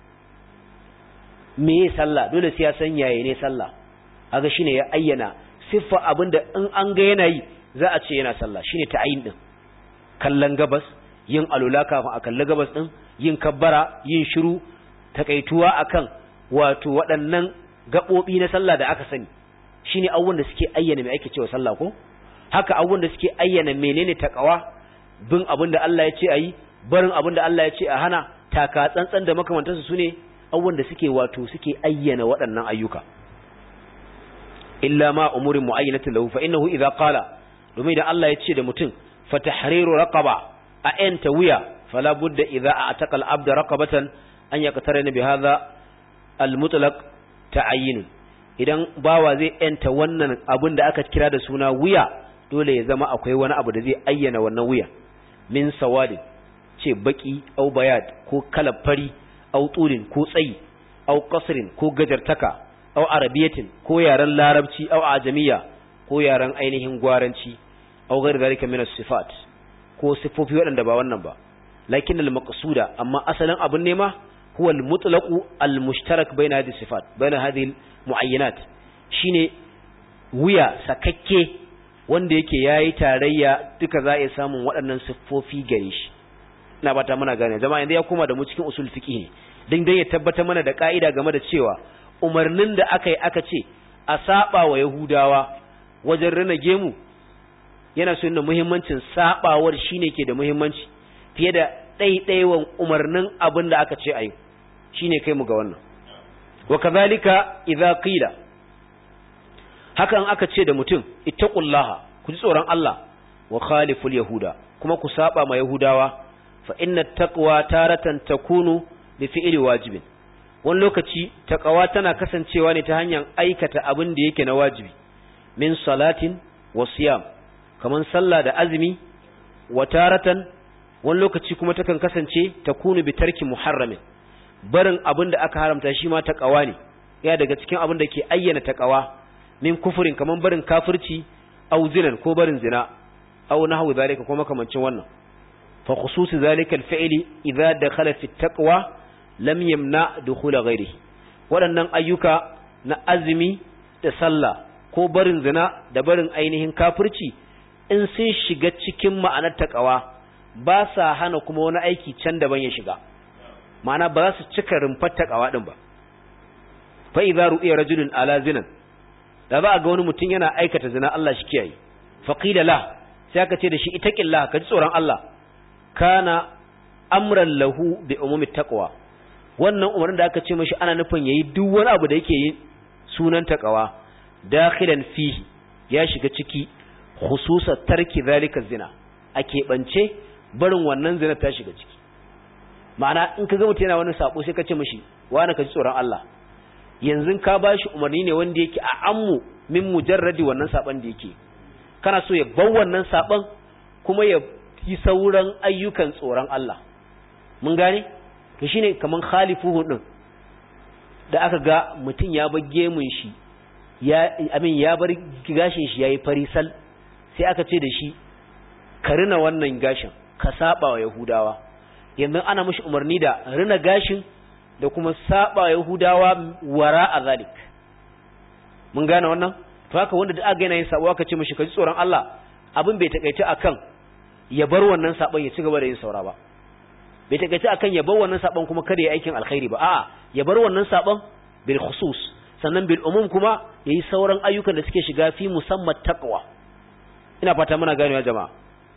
me ya sallah dole sai ya san yaya ne sallah aga shine ya ayyana siffa abin da in an ga yana yi za a ce yana sallah shine ta'ayin din kallon gabas yin alula kafin a kalli gabas din yin kabbara yin shiru takaituwa akan wato waɗannan gaɓoɓi na sallah da aka sani shine abubuwan da suke ayyana me ake cewa sallah ko haka abubuwan da suke ayyana menene takawa bin abin da Allah ya ce ayi barin abin da Allah ya ce a hana taka tsantsan da makamantansu sune abubuwan da suke wato suke ayyana waɗannan ayyuka illa ma umurin muayyanatin lahu fa innahu idza qala domin idan Allah ya ce da mutum fa tahriru raqaba a enta wuya fala budda idza a'taqa al-abda raqabatan an yaqtarina bi hadha al-mutlaq ta'ayyin idan bawa zai enta wannan abin da aka kira da suna wuya dole ya zama akwai wani abu da zai ayyana wannan wuya min sawadin ce baki au bayad ko kalafari au turin ko tsayi au qasrin ko gajartaka au arabiyatin ko yaren larabci au ajamiya ko yaren ainihin gwaranci au ghairi zalika min sifat ko sifofi waɗanda ba wannan ba lakin al-maqsuda amma asalin abun nema huwa al-mutlaqu al-mushtarak bayna hadhihi sifat bayna hadhihi muayyinat shine wuya sakakke wanda yake yayi tarayya duka za a samun waɗannan siffofi gare shi ina bata muna gane jama'a yanzu ya koma da mu cikin usul fiqh ne dan dai ya tabbata mana da ka'ida game da cewa umarnin da aka yi aka ce a saba wa yahudawa wajen rina gemu yana so yana muhimmancin sabawar shine ke da muhimmanci fiye da ɗaiɗaiwan umarnin abin da aka ce ayi shine kai mu ga wannan wa kadhalika idza qila hakan aka ce da mutum ittaqullaha ku ji tsoron Allah wa khaliful yahuda kuma ku saba ma yahudawa fa inna taqwa taratan takunu bi fi'li wajibin wani lokaci taqwa tana kasancewa ne ta hanyar aikata abin da yake na wajibi min salatin wa siyam kaman sallah da azumi wa taratan wani lokaci kuma takan kasance takunu bi tarki muharramin barin abin da aka haramta shi ma taqwa ne ya daga cikin abin da ke ayyana taqwa min kufurin kaman barin kafirci aw zinan ko barin zina aw nahwu zalika ko makamancin wannan fa khusus zalika al-fi'li idza dakhala fi at-taqwa lam yamna dukhula ghairihi waɗannan ayyuka na azumi da sallah ko barin zina da barin ainihin kafirci in sun shiga cikin ma'anar taqwa ba sa hana kuma wani aiki can daban ya shiga ma'ana ba za su cika rumfar taqwa din ba fa idza ru'iya rajulun ala zinan da za a ga wani mutum yana aikata zina Allah shi kiyaye faqila la sai aka ce da shi itaqillah ka ji tsoron Allah kana amran lahu bi umumi taqwa wannan umarnin da aka ce mashi ana nufin yayi duk wani abu da yake yi sunan taqwa dakhilan fihi ya shiga ciki khususa tarki zalika zina a keɓance barin wannan zina ta shiga ciki ma'ana in ka ga mutum yana wani sabo sai ka ce mashi wani ka ji tsoron Allah yanzu ka ba shi umarni ne wanda yake a ammu min mujarradi wannan saban da yake kana so ya bar wannan saban kuma ya yi sauran ayyukan tsoron Allah mun gane to shine kaman khalifuhu din da aka ga mutum ya bar gemun shi ya amin ya bar gashin shi yayi farisal sai aka ce da shi ka rina wannan gashin ka saba wa yahudawa yanzu ana mishi umarni da rina gashin da kuma saba yahudawa wara a zalik mun gane wannan to haka wanda da aka yana yin sabo aka ce mishi kaji tsoron Allah abin bai takaice akan ya bar wannan sabon ya ci gaba da yin saura ba bai takaice akan ya bar wannan sabon kuma kada ya aikin alkhairi ba a'a ya bar wannan sabon bil khusus sannan bil umum kuma yayi sauran ayyukan da suke shiga fi musamman taqwa ina fata muna ganewa jama'a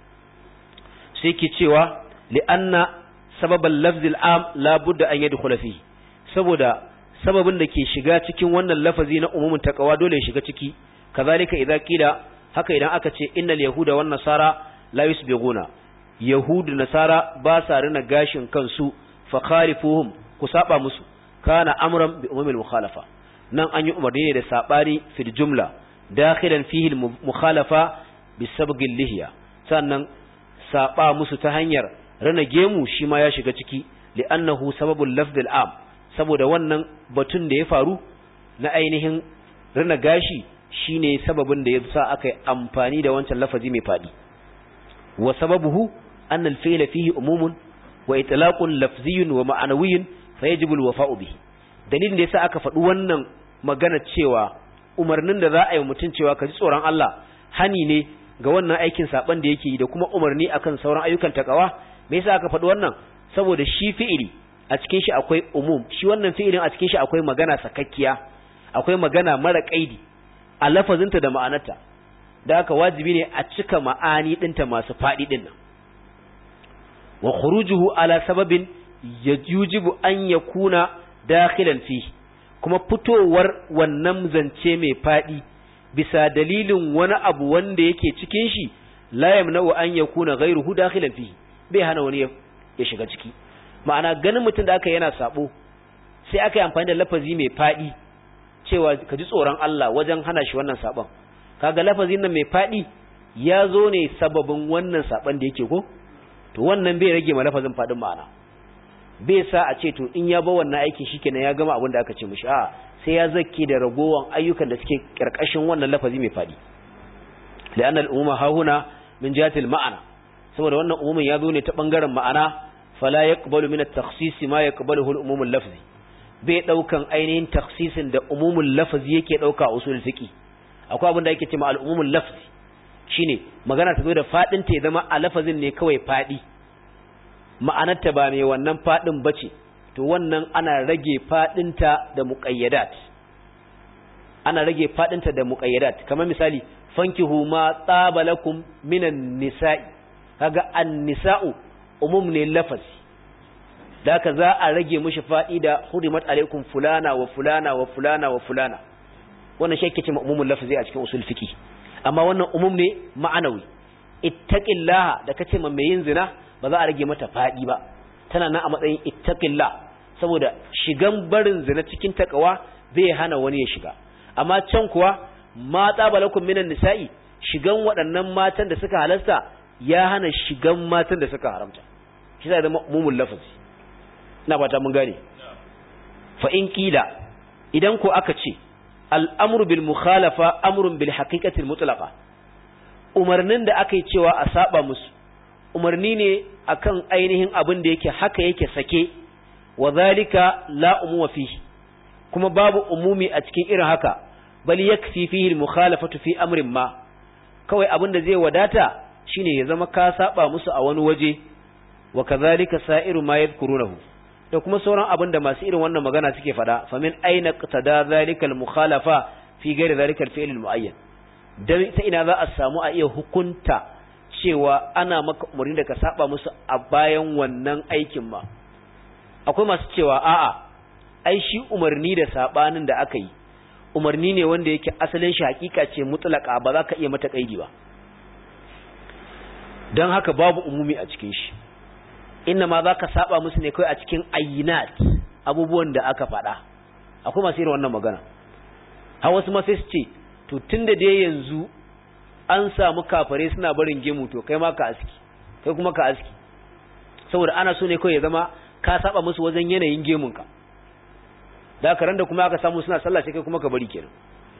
sai ke cewa li'anna sababal lafzil am la budda an yadkhula fi saboda sababin da ke shiga cikin wannan lafazi na umumin taqwa dole ya shiga ciki kazalika idza qila haka idan aka ce innal yahuda wan nasara la yusbighuna yahudu nasara ba sa rina gashin kansu fa khalifuhum ku saba musu kana amran bi umumil mukhalafa nan an yi umarni ne da sabani fil jumla dakhilan fihi al mukhalafa bi sabgil lihiya sannan saba musu ta hanyar rana gemu shi ma ya shiga ciki li'annahu sababul lafdil am saboda wannan batun da ya faru na ainihin rana gashi shine sababin da ya sa aka yi amfani da wancan lafazi mai fadi wa sababuhu أن الفعل فيه أموم وإطلاق لفظي ومعنوي فيجب الوفاء به dalilin da yasa aka faɗi wannan magana cewa umarnin da za a yi mutum cewa ka ji tsoron Allah hani ne ga wannan aikin saban da yake yi da kuma umarni akan sauran ayyukan takawa me yasa aka faɗi wannan saboda shi fi'ili a cikin shi akwai umum shi wannan fi'ilin a cikin shi akwai magana sakakkiya akwai magana mara kaidi a lafazinta da ma'anarta da haka wajibi ne a cika ma'ani ɗinta masu faɗi ɗin nan wa khurujuhu ala sababin yujibu an yakuna dakhilan fi kuma fitowar wannan zance mai fadi bisa dalilin wani abu wanda yake cikin shi la yamna'u an yakuna ghayruhu dakhilan fi bai hana wani ya shiga ciki ma'ana ganin mutum da aka yana sabo sai aka yi amfani da lafazi mai fadi cewa ka ji tsoron Allah wajen hana shi wannan sabon kaga lafazin nan mai fadi ya zo ne sababin wannan sabon da yake ko to wannan bai rage ma lafazin fadin ma'ana bai sa a ce to in ya ba wannan aikin shikenan ya gama abin da aka ce mishi a sai ya zakke da ragowan ayyukan da suke karkashin wannan lafazi mai fadi li'anna al-umuma hahuna min jihatil ma'ana saboda wannan umumin ya zo ne ta bangaren ma'ana fala yaqbalu min at-takhsis ma yaqbaluhu al-umum al-lafzi bai daukan ainihin takhsisin da umumul lafzi yake dauka a usul fiqi akwai abin da yake cewa al-umumul lafzi shine magana ta zo da fadin ta ya zama a lafazin ne kawai fadi ma'anarta ba mai wannan fadin bace to wannan ana rage fadin ta da muqayyadat ana rage fadin ta da muqayyadat kamar misali fankihu ma tsabalakum minan nisa'i kaga an-nisa'u umum ne lafazi da haka za a rage mishi fadi da hurimat alaikum fulana wa fulana wa fulana wa fulana wannan shi yake cewa umumul lafzi a cikin usul fiqi amma wannan umum ne ma'anawi ittaqillaha da kace ma mai yin zina ba za a rage mata fadi ba tana nan a matsayin ittaqillah saboda shigan barin zina cikin takawa bai hana wani ya shiga amma can kuwa ma tsabalakum minan nisa'i shigan waɗannan matan da suka halasta ya hana shigan matan da suka haramta shi zai zama umumul lafazi ina fata mun gane fa in kila idan ko aka ce al'amru bil mukhalafa amrun bil haqiqatil mutlaqa umarnin da aka yi cewa a saba musu umarni ne akan ainihin abin da yake haka yake sake wa zalika la umuma fihi kuma babu umumi a cikin irin haka bal yakfi fihi al mukhalafatu fi amrin ma kawai abin da zai wadata shine ya zama ka saba musu a wani waje wa kadhalika sa'iru ma yadhkurunahu da kuma sauran abin da masu irin wannan magana suke fada famin aina qtada zalika al mukhalafa fi ghairi zalika al fi'l al muayyan dan ta ina za a samu a iya hukunta cewa ana maka umarni da ka saba musu a bayan wannan aikin ma akwai masu cewa a'a ai shi umarni da sabanin da aka yi umarni ne wanda yake asalin shi hakika ce mutlaka ba za ka iya mata kaidi ba don haka babu umumi a cikin shi inna ma za ka saba musu ne kawai a cikin ayyinat abubuwan da aka faɗa akwai masu irin wannan magana har wasu ma sai su ce to tun da dai yanzu an samu kafare suna barin gemu to kai ma ka aski kai kuma ka aski saboda ana so ne kawai ya zama ka saba musu wajen yanayin gemunka da aka da kuma aka samu suna sallah sai kai kuma ka bari kenan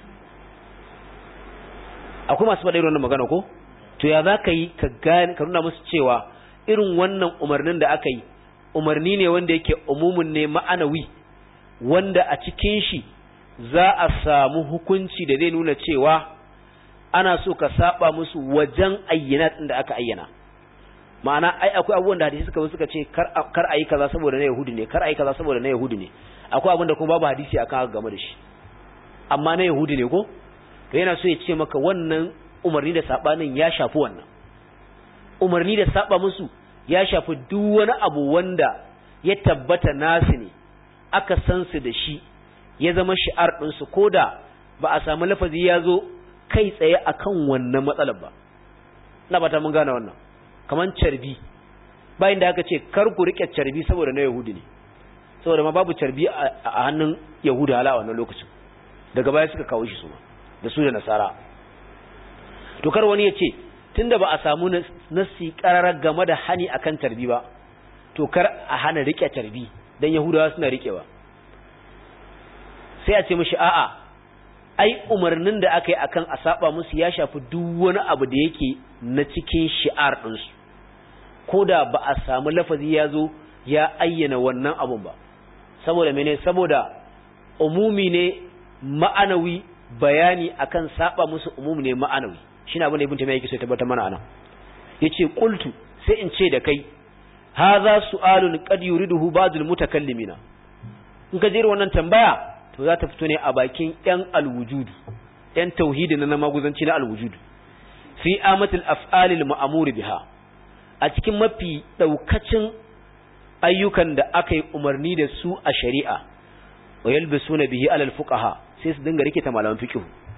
akwai masu faɗa irin wannan magana ko to ya za ka yi ka gane ka nuna musu cewa irin wannan umarnin da aka yi umarni ne wanda yake umumin ne ma'anawi wanda a cikin shi za a samu hukunci da zai nuna cewa ana so ka saba musu wajen ayyana din da aka ayyana ma'ana ai akwai abubuwan da hadisi suka suka ce kar kar ayi kaza saboda na yahudi ne kar ayi kaza saboda na yahudi ne akwai abin da kuma babu hadisi akan haka game da shi amma na yahudi ne ko to yana so ya ce maka wannan umarni da sabanin ya shafi wannan umarni da saba musu ya shafi duk wani abu wanda ya tabbata nasu ne aka san su da shi ya zama shi'ar ɗinsu ko da ba a samu lafazi ya zo kai tsaye akan wannan matsalar ba na bata mun gane wannan kaman carbi bayan da aka ce kar ku rike carbi saboda na yahudi ne saboda ma babu carbi a hannun yahuda hala a wannan lokacin daga baya suka kawo shi su da su da nasara to kar wani ya ce tunda ba a samu nasi kararar game da hani akan carbi ba to kar a hana rike carbi dan yahudawa suna rikewa sai a ce mishi a'a ai umarnin da aka yi akan a saba musu ya shafi duk wani abu da yake na cikin shi'ar ɗinsu ko da ba a samu lafazi ya zo ya ayyana wannan abun ba saboda mene saboda umumi ne ma'anawi bayani akan saba musu umumi ne ma'anawi shine abin da ibn taymiya yake so ya tabbatar mana anan yace qultu sai in ce da kai hadha su'alun qad yuriduhu ba'dul mutakallimina in ka jira wannan tambaya to za ta fito ne a bakin yan alwujudu yan tauhidi na maguzanci na alwujudu fi amatil af'alil ma'mur biha a cikin mafi daukacin ayyukan da aka yi umarni da su a shari'a wa yalbisuna bihi alal fuqaha sai su dinga rikita malaman fiqh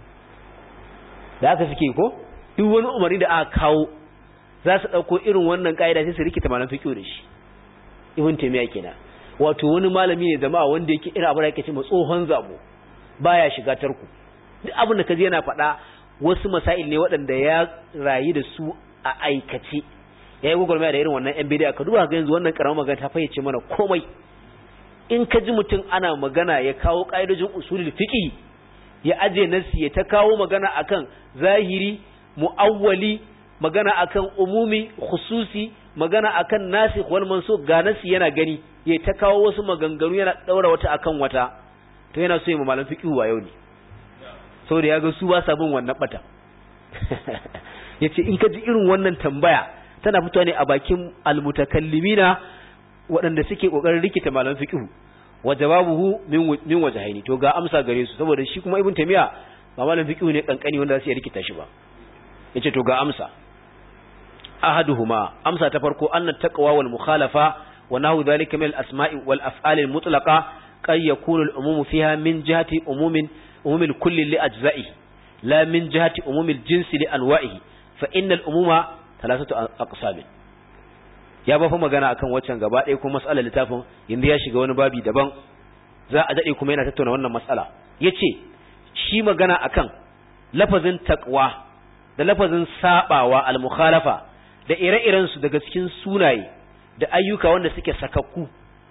da aka suke ko duk wani umarni da aka kawo za su dauko irin wannan kaida sai su rikita malaman fiqh da shi ibn taymiya kenan wato wani malami ne jama'a wanda yake irin abin da yake cewa tsohon zabo baya shiga tarku duk abin da kaje yana faɗa wasu masail ne waɗanda ya rayu da su a aikace yayi gogolmaya da irin wannan yan bidiya ka duba ga yanzu wannan karamar magana ta fayyace mana komai in ka ji mutum ana magana ya kawo ƙa'idojin usulul fiqh ya aje nasi ya ta kawo magana akan zahiri muawwali magana akan umumi khususi magana akan nasikh wal mansukh ga nasi yana gani ya ta kawo wasu maganganu yana daura wata akan wata to yana so ya malam fiqh wa yau ne saboda ya ga su ba sa bin wannan bata yace in ka ji irin wannan tambaya tana fitowa ne a bakin almutakallimina waɗanda suke kokarin rikita malam fiqh wa jawabuhu min min wajhaini to ga amsa gare su saboda shi kuma ibn tamiya ba malam fiqh ne kankani wanda zai rikita shi ba yace to ga amsa ahaduhuma amsa ta farko annat taqwa wal mukhalafa wa nahu dhalika min al asma'i wal af'al al mutlaqa qad yakunu al umum fiha min jihati umumin umum al kulli li ajza'i la min jihati umum al jinsi li anwa'ihi fa inna al umuma thalathatu aqsam ya ba fa magana akan waccan gaba ɗaya kuma mas'alar littafin yanzu ya shiga wani babi daban za a dade kuma yana tattauna wannan mas'ala yace shi magana akan lafazin taqwa da lafazin sabawa al mukhalafa da ire-irensu daga cikin sunaye da ayyuka wanda suke sakakku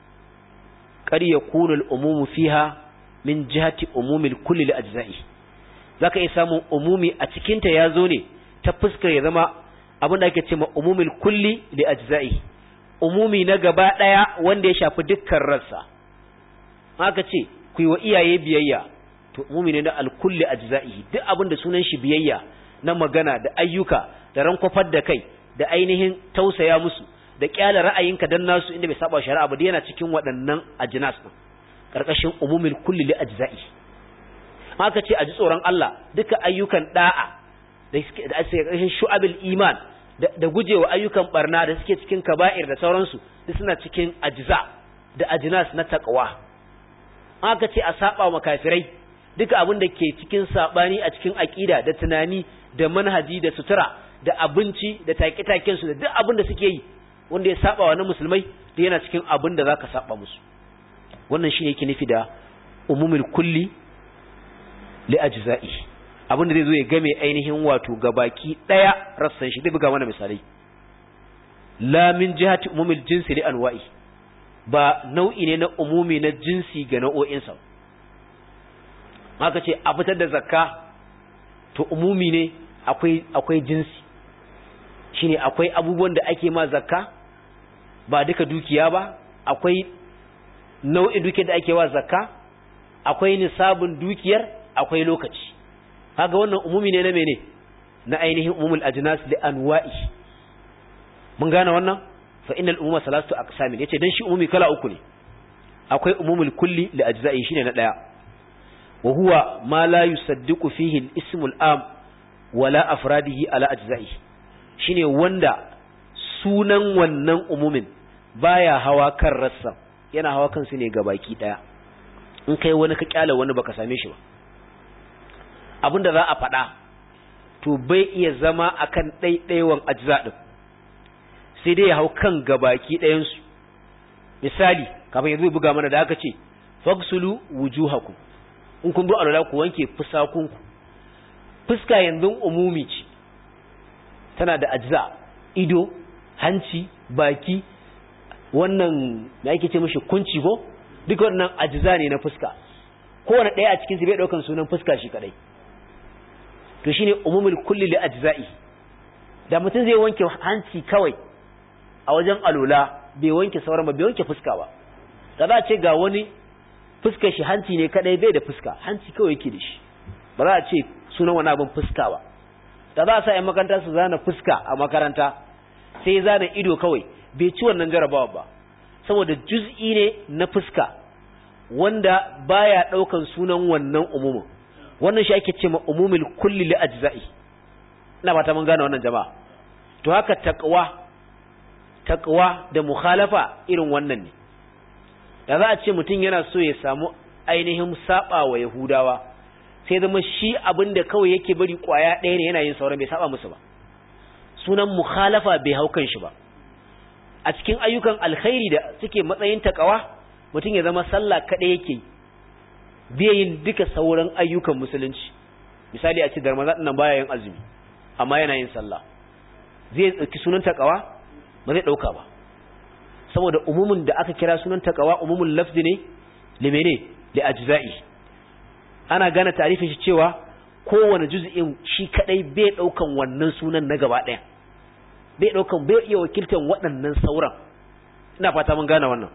kar ya kuna al'umumu fiha min jihati umumil kulli li ajza'i zaka iya samun umumi a cikinta ya zo ne ta fuskar ya zama abin da ake cewa umumil kulli li ajza'i umumi na gaba daya wanda ya shafi dukkan rassa haka ce ku yi wa iyaye biyayya to umumi ne na al-kulli ajza'i duk abin da sunan shi biyayya na magana da ayyuka da rankwafar da kai da ainihin tausaya musu da kyala ra'ayinka dan nasu inda bai saba shari'a ba yana cikin waɗannan ajnas din karkashin umumil kulli li ajza'i haka ce a ji tsoron Allah duka ayyukan da'a da suke da ake karkashin shu'abil iman da gujewa ayyukan barna da suke cikin kaba'ir da sauransu duk suna cikin ajza da ajnas na taqwa haka ce a saba wa kafirai duka abin da ke cikin sabani a cikin aqida da tunani da manhaji da sutura da abinci da take-taken su da duk abin da suke yi wanda ya saba wa na musulmai da yana cikin abin da zaka saba musu wannan shine yake nufi da umumul kulli li ajza'i abin da zai zo ya game ainihin wato gabaki daya rassan shi zai buga mana misalai la min jihati umumil jinsi li anwa'i ba nau'i ne na umumi na jinsi ga nau'o'insa haka ce a fitar da zakka to umumi ne akwai akwai jinsi shine akwai abubuwan da ake ma zakka ba duka dukiya ba akwai nau'in dukiyar da ake wa zakka akwai nisabin dukiyar akwai lokaci kaga wannan umumi ne na mene na ainihin umumul ajnas li anwa'i mun gane wannan fa innal umuma salatu aqsam yace dan shi umumi kala uku ne akwai umumul kulli li ajza'i shine na daya wa huwa ma la yusaddiqu fihi al-ismu al-am wala afradihi ala ajza'i shine wanda sunan wannan umumin baya hawa kan rassa yana hawa kansu ne ga baki daya in kai wani ka kyala wani baka same shi ba abinda za a faɗa to bai iya zama akan ɗaiɗaiwan ajza din sai dai ya hau kan gabaki ɗayansu misali kafin yanzu buga mana da aka ce fagsulu wujuhakum in kun bi alwala ku wanke fusakunku fuska yanzu umumi ce tana da ajza ido hanci baki wannan da ake ce mishi kunci ko duka wannan ajza ne na fuska kowane ɗaya a cikin su bai ɗaukan sunan fuska shi kadai to shine umumul kulli li ajza'i da mutum zai wanke hanci kawai a wajen alula bai wanke sauran ba bai wanke fuska ba da za a ce ga wani fuskar shi hanci ne kadai bai da fuska hanci kawai yake da shi ba za a ce sunan wani abin fuska ba da za a sa 'yan makaranta su zana fuska a makaranta sai ya zana ido kawai bai ci wannan jarabawa ba saboda juz'i ne na fuska wanda baya daukan sunan wannan umumin wannan shi ake ce ma umumul kulli li ajza'i ina ba ta mun gane wannan jama'a to haka taqwa taqwa da mukhalafa irin wannan ne da za a ce mutum yana so ya samu ainihin saba wa yahudawa sai zama shi abinda kawai yake bari kwaya ɗaya ne yana yin sauran bai saba musu ba sunan mukhalafa bai hau kan shi ba a cikin ayyukan alkhairi da suke matsayin takawa mutum ya zama sallah kaɗai yake bai yin duka sauran ayyukan musulunci misali a ce da ramadan nan baya yin azumi amma yana yin sallah zai ɗauki sunan takawa ba zai ɗauka ba saboda umumin da aka kira sunan takawa umumin lafzi ne limene li ajza'i ana gane tarifin shi cewa kowane juz'in shi kadai bai daukan wannan sunan na gaba daya bai daukan bai iya wakiltan waɗannan sauran ina fata mun gane wannan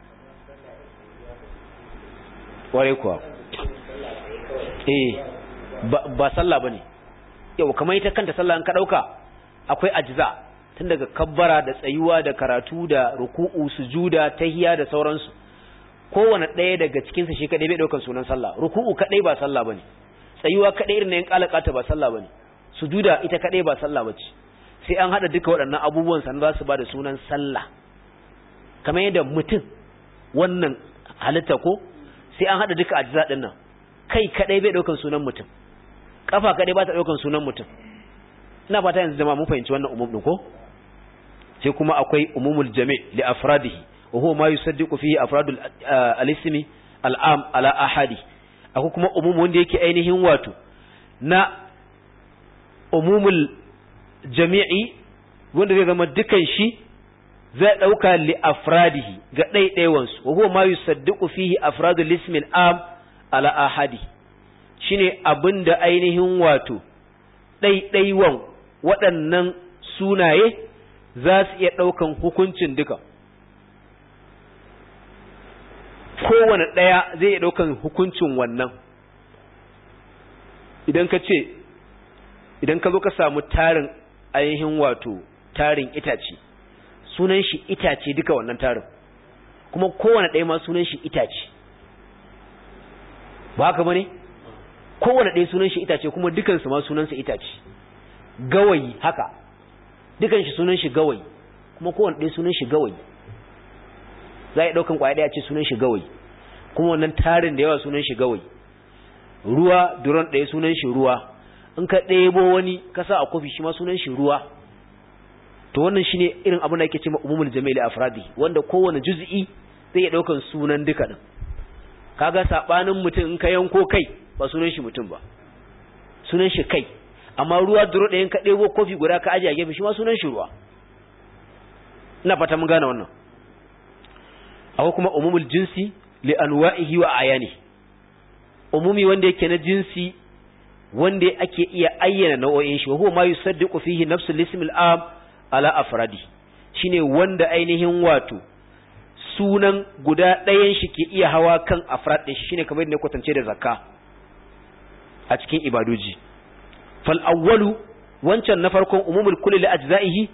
ware kuwa eh ba sallah bane yau kamar ita kanta sallah an ka dauka akwai ajza tun daga kabbara da tsayuwa da karatu da ruku'u sujuda tahiya da sauransu kowane ɗaya daga cikinsa shi kaɗai bai ɗaukar sunan sallah ruku'u kaɗai ba sallah bane tsayuwa kaɗai irin na yin ƙalaƙata ba sallah bane sujuda ita kaɗai ba sallah bace sai an haɗa duka waɗannan abubuwan sannan za su ba da sunan sallah kamar yadda mutum wannan halitta ko sai an haɗa duka ajza ɗin nan kai kaɗai bai ɗaukar sunan mutum ƙafa kaɗai ba ta ɗaukar sunan mutum ina fata yanzu jama'a mun fahimci wannan umum ɗin ko sai kuma akwai umumul jami' li afradihi wa huwa ma yusaddiqu fihi afradul al-ismi al-am ala ahadi akwai kuma umum wanda yake ainihin wato na umumul jami'i wanda zai zama dukan shi zai dauka li afradihi ga ɗaiɗaiwan su wa huwa ma yusaddiqu fihi afradul ismi al-am ala ahadi shine abinda ainihin wato ɗaiɗaiwan waɗannan sunaye za su iya ɗaukan hukuncin duka kowane ɗaya zai iya ɗaukan hukuncin wannan idan ka ce idan ka zo ka samu tarin ainihin wato tarin itace sunan shi itace duka wannan tarin kuma kowane ɗaya ma sunan shi itace ba haka bane kowane ɗaya sunan shi itace kuma dukansu ma sunansa itace gawayi haka dukan shi sunan shi gawayi kuma kowane ɗaya sunan shi gawayi za a yi ɗaukan ƙwaya ɗaya ce sunan shi gawayi kuma wannan tarin da yawa sunan shi gawayi ruwa duron ɗaya sunan shi ruwa in ka ɗebo wani ka sa a kofi shi ma sunan shi ruwa to wannan shine irin abin da ake cewa umumul jami'il afradi wanda kowane juz'i zai iya ɗaukan sunan duka din kaga sabanin mutum in ka yanko kai ba sunan shi mutum ba sunan shi kai amma ruwa duro ɗayan ka ɗebo kofi guda ka ajiye a gefe shi ma sunan shi ruwa ina fata mun gane wannan akwai kuma umumul jinsi li anwa'ihi wa ayani umumi wanda yake na jinsi wanda ake iya ayyana nau'o'in shi wa huwa ma yusaddiqu fihi nafsul ism al-am ala afradi shine wanda ainihin wato sunan guda ɗayan shi ke iya hawa kan afrad ɗin shi shine kamar yadda kwatance da zakka a cikin ibadoji fal awwalu wancan na farkon umumul kulli li ajza'ihi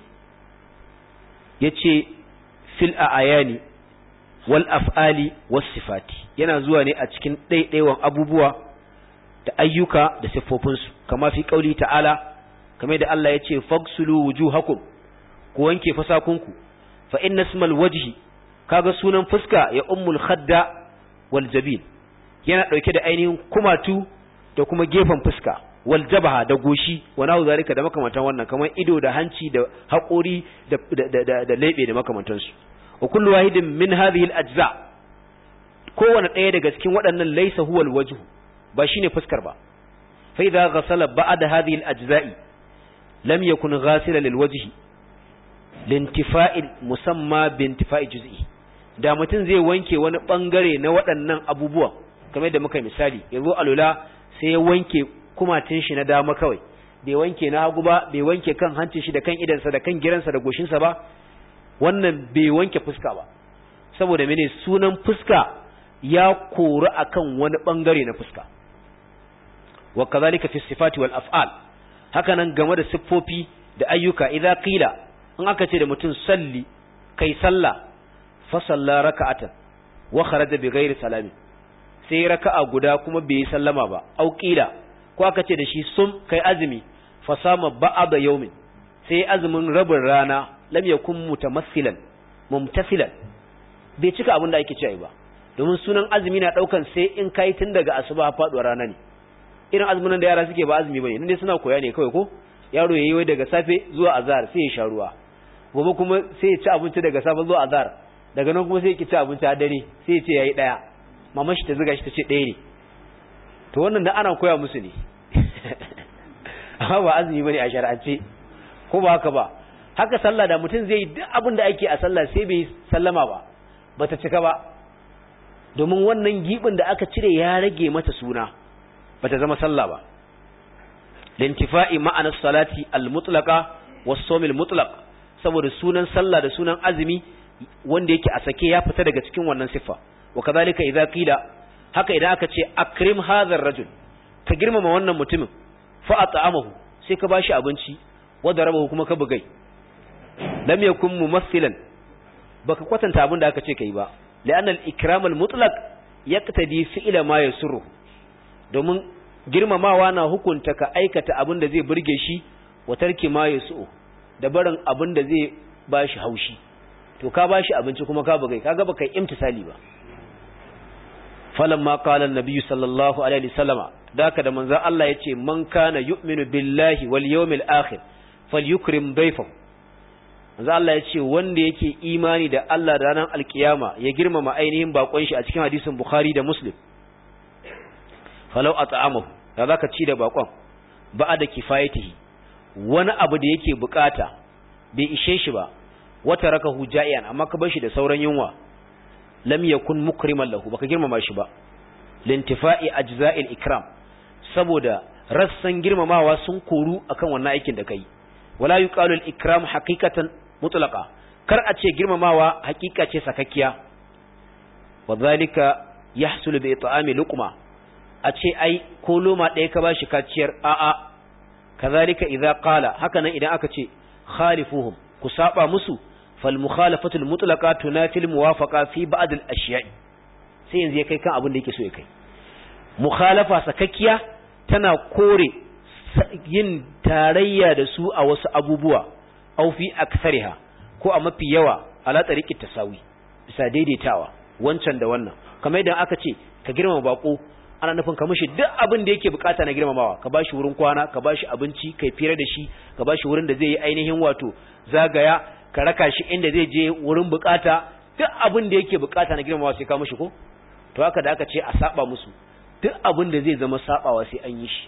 yace fil ayani wal af'ali was sifati yana zuwa ne a cikin ɗaiɗaiwan abubuwa da ayyuka da siffofinsu kama fi qauli ta'ala kamar da Allah yace fagsulu wujuhakum ku wanke fasakunku fa inna ismal wajhi kaga sunan fuska ya ummul khadda wal jabin yana dauke da ainihin kumatu da kuma gefen fuska wal jabaha da goshi wa nahu zalika da makamantan wannan kamar ido da hanci da haƙori da da da, da lebe da makamantan su wa kullu wahidin min hadhihi al ajza kowanne ɗaya daga cikin waɗannan laysa huwa al wajhu ba shine fuskar ba fa idza ghasala ba'da hadhihi al ajza'i lam yakun ghasila lil wajhi lintifa'il musamma bintifa'i juz'i da mutum zai wanke wani bangare na waɗannan abubuwa kamar da muka misali yazo alula sai ya wanke kumatin shi na dama kawai bai wanke na hagu ba bai wanke kan hancin shi da kan idansa da kan giransa da goshinsa ba wannan bai wanke fuska ba saboda mene sunan fuska ya kori akan wani bangare na fuska wa kazalika fi sifati wal af'al haka nan game da siffofi da ayyuka idza qila in aka ce da mutum salli kai sallah fa salla raka'atan wa kharaja bi ghairi salamin sai raka'a guda kuma bai sallama ba au qila ko aka ce da shi sum kai azumi fa sama ba'da yawmin sai azumin rabin rana lam yakun mutamassilan mumtasilan bai cika abin da ake cewa ba domin sunan azumi na daukan sai in kai tun daga asuba faduwar rana ne irin azumin da yara suke ba azumi bane ne suna koya ne kawai ko yaro yayi wai daga safe zuwa azhar sai ya sha ruwa gobe kuma sai ya ci abinci daga safe zuwa azhar daga nan kuma sai ya ci abinci a dare sai ya ce yayi daya mama shi ta zuga shi ta ce ɗaya ne to wannan da ana koya musu ne amma ba azumi bane a shar'ance ko ba haka ba haka sallah da mutum zai duk abin da ake a sallah sai bai sallama ba bata cika ba domin wannan gibin da aka cire ya rage mata suna bata zama sallah ba lintifa'i ma'anar salati al-mutlaqa was-sawm al-mutlaq saboda sunan sallah da sunan azumi wanda yake a sake ya fita daga cikin wannan siffa wa kadhalika idza qila haka idan aka ce akrim hadha ar-rajul ka girmama wannan mutumin fa at'amahu sai ka bashi abinci wa darabahu kuma ka bugai lam yakun mumassilan baka kwatanta abin da aka ce kai ba la'anna al-ikram al-mutlaq yaqtadi fi'la ma yasurru domin girmamawa na hukunta ka aikata abin da zai burge shi wa tarki ma yasu da barin abin da zai bashi haushi to ka bashi abinci kuma ka bugai kaga baka imtisali ba falamma qala an-nabiy sallallahu alaihi wasallama daka da manzo Allah yace man kana yu'minu billahi wal yawmil akhir falyukrim dayfahu manzo Allah yace wanda yake imani da Allah da ranar alkiyama ya girmama ainihin bakon shi a cikin hadisin Bukhari da Muslim falau at'amahu da zaka ci da bakon ba da kifayatihi wani abu da yake bukata bai ishe shi ba wata rakahu ja'ian amma ka bar shi da sauran yunwa lam yakun mukriman lahu baka girmama shi ba lintifa'i ajza'il ikram saboda rassan girmamawa sun koru akan wannan aikin da kai wala yuqalu al ikram haqiqatan mutlaqa kar a ce girmamawa haqiqa ce sakakkiya wadhalika yahsulu bi it'ami luqma a ce ai ko loma ɗaya ka bashi kaciyar a'a kazalika idza qala haka nan idan aka ce khalifuhum ku saba musu fal mukhalafatu al mutlaqa tunafi al muwafaqa fi ba'd al ashiya'i sai yanzu ya kai kan abin da yake so ya kai mukhalafa sakakkiya tana kore yin tarayya da su a wasu abubuwa aw fi aktsariha ko a mafi yawa ala tariqit tasawi bisa daidaitawa wancan da wannan kamar idan aka ce ka girmama bako ana nufin ka mishi duk abin da yake bukata na girmamawa ka bashi wurin kwana ka bashi abinci kai fira da shi ka bashi wurin da zai yi ainihin wato zagaya ka raka shi inda zai je wurin bukata duk abin da yake bukata na girmamawa sai ka mishi ko to haka da aka ce a saba musu duk abin da zai zama sabawa sai an yi shi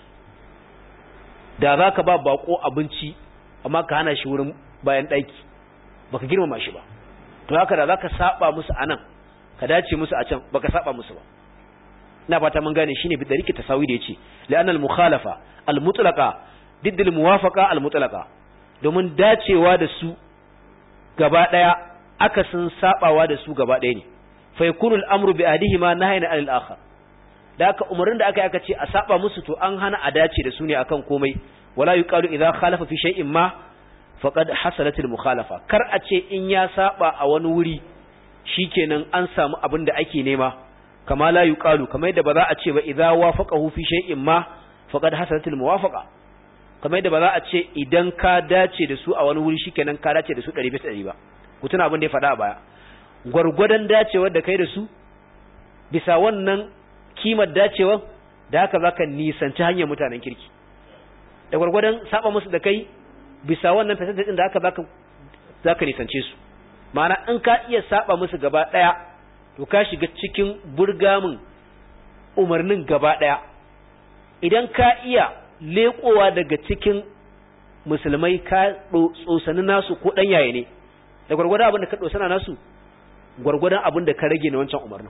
da za ka ba bako abinci amma ka hana shi wurin bayan ɗaki baka girmama shi ba to haka da za ka saba musu a nan ka dace musu a can baka saba musu ba ina fata mun gane shine bi dariki tasawi da yace la'an al mukhalafa al mutlaqa didd al muwafaqa al mutlaqa domin dacewa da su gaba daya akasin sabawa da su gaba ɗaya ne fa yakunu al-amru bi adihima nahyan anil akhar da aka umarnin da aka yi aka ce a saba musu to an hana a dace da su ne akan komai wala yuqalu idza khalafa fi shay'in ma faqad hasalat al-mukhalafa kar a ce in ya saba a wani wuri shikenan an samu abin da ake nema kama la yuqalu kamar yadda ba za a ce ba idza wafaqahu fi shay'in ma faqad hasalat al-muwafaqa kamar yadda ba za a ce idan ka dace da su a wani wuri shikenan ka dace da su 100 bisa 100 ba ku tuna abin da ya faɗa a baya gwargwadon dacewar da kai da su bisa wannan kimar dacewa da haka zaka nisanci hanyar mutanen kirki da gwargwadon saba musu da kai bisa wannan percentage din da haka zaka zaka nisance su ma'ana in ka iya saba musu gaba daya to ka shiga cikin burgamin umarnin gaba daya idan ka iya lekowa daga cikin musulmai ka tsosani nasu ko dan yaye ne da gwargwadon abin da ka dosana nasu gwargwadon abin da ka rage na wancan umarnin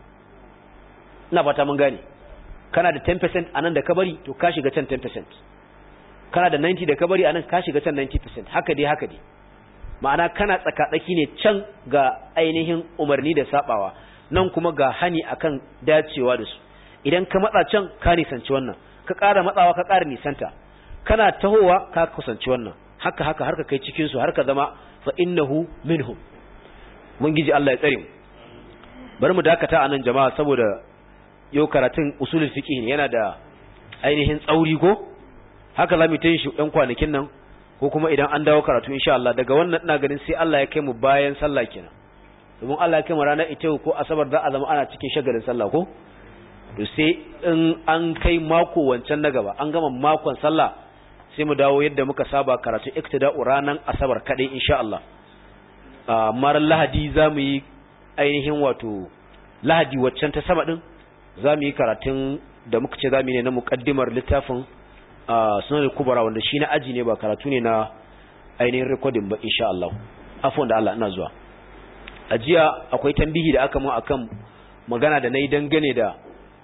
ina fata mun gane kana da 10% anan da ka bari to ka shiga can 10% kana da 90 da ka bari anan ka shiga can 90% haka dai haka dai ma'ana kana tsakatsaki ne can ga ainihin umarni da sabawa nan kuma ga hani akan dacewa da su idan ka matsa can ka nisanci wannan ka ƙara matsawa ka ƙara nisanta kana tahowa ka kusanci wannan haka haka har ka kai cikin su har ka zama fa innahu minhum mun giji Allah ya tsare mu bari mu dakata anan jama'a saboda yau karatun usulul fiqh ne yana da ainihin tsauri ko haka zamu ta yin shi ɗan kwanakin nan ko kuma idan an dawo karatu insha Allah daga wannan ina ganin sai Allah ya kai mu bayan sallah kenan domin Allah ya kai mu ranar ita ko asabar za a zama ana cikin shagalin sallah ko to sai in an kai mako wancan na gaba an gama makon sallah sai mu dawo yadda muka saba karatu iktida'u ranar asabar kadai insha Allah amma lahadi za mu yi ainihin wato lahadi waccan ta sama din za mu yi karatun da muka ce za mu yi ne na muƙaddimar littafin sunan kubara wanda shi na aji ne ba karatu ne na ainihin rikodin ba insha Allah afon da Allah ina zuwa a jiya akwai tambihi da aka mun akan magana da na yi dangane da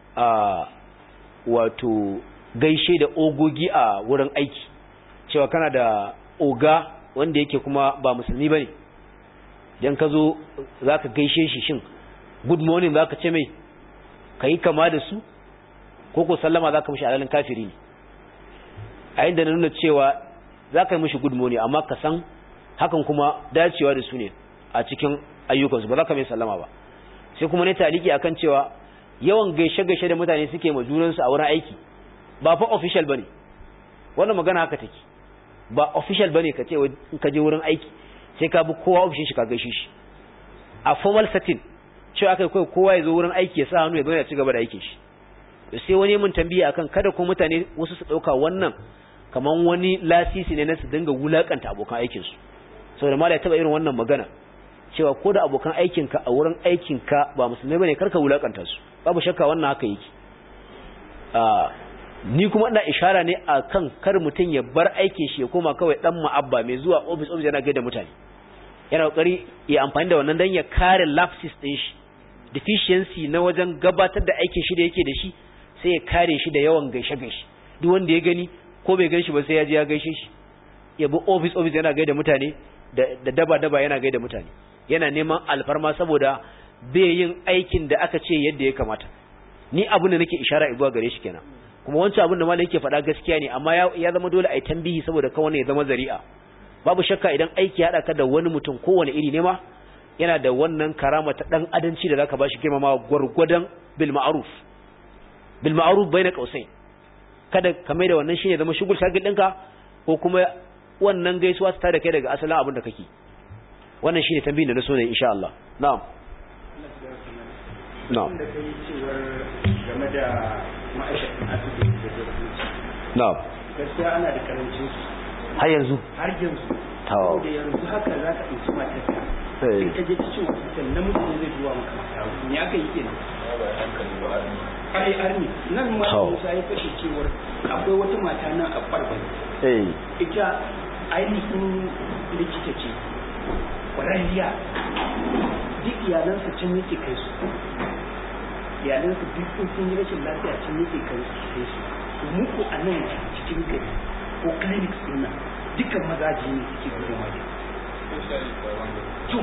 wato gaishe da ogogi a wurin aiki cewa kana da oga wanda yake kuma ba musulmi ba ne don ka zo za ka gaishe shi shin good morning za ka ce mai ka yi kama da su ko ko sallama za ka mashi alalin kafiri ne a inda na nuna cewa za ka yi mashi good morning amma ka san hakan kuma dacewa da su ne a cikin ayyukansu ba za ka mai sallama ba sai kuma ne taliki akan cewa yawan gaishe-gaishe da mutane suke ma junansu a wurin aiki ba fa official bane wannan magana haka take ba official bane ka ce in ka je wurin aiki sai ka bi kowa ofishin shi ka gaishe shi a formal setting cewa aka kai kowa ya zo wurin aiki ya sa hannu ya zo ya ci gaba da aikin shi sai wani mun tambiya akan kada ko mutane wasu su dauka wannan kaman wani lasisi ne na su dinga wulakanta abokan aikin su saboda mala ya taba irin wannan magana cewa ko da abokan aikinka a wurin aikinka ba musulmai bane karka wulakanta su babu shakka wannan haka yake ni kuma ina ishara ne akan kar mutum ya bar aikin shi ya koma kawai dan ma'abba mai zuwa office office yana gaida mutane yana kokari ya amfani da wannan dan ya kare lapses din shi deficiency na wajen gabatar da aikin shi da yake da shi sai ya kare shi da yawan gaishe gaishe duk wanda ya gani ko bai gan shi ba sai ya je ya gaishe shi ya bi office office yana gaida mutane da daba daba yana gaida mutane yana neman alfarma saboda bai yin aikin da aka ce yadda ya kamata ni abin da nake ishara zuwa gare shi kenan kuma wancan abin da malai yake faɗa gaskiya ne amma ya zama dole a yi tambihi saboda kawai ya zama zari'a babu shakka idan aiki ya ka da wani mutum kowane iri ne ma yana da wannan karama ta dan adanci da zaka bashi girmama gwargwadon bil ma'ruf bil ma'ruf baina qausain kada ka mai da wannan shine zama shugul shagil ɗinka ko kuma wannan gaisuwa ta da kai daga asalin abin da kake wannan shine tambayin da na so ne insha Allah na'am na'am da kai cewar game da ma'aikatan asibiti da dabbobi na'am gaskiya ana da karancin su har yanzu har yanzu Tawa. da yanzu haka za ka ɗauki matarka Eh. in ka je cikin hospital namiji ne zai zuwa maka mata me aka yi kenan ai arni nan ma Tawa. Musa ya fashe cewar akwai wata mata nan a barbar eh ita ainihin likita ce kwararriya duk iyalansa can yake kai su iyalansa duk in sun yi rashin lafiya can yake kai su kai su to muku a nan cikin gari ko clinics din nan dukkan mazaji ne suke gudun waje to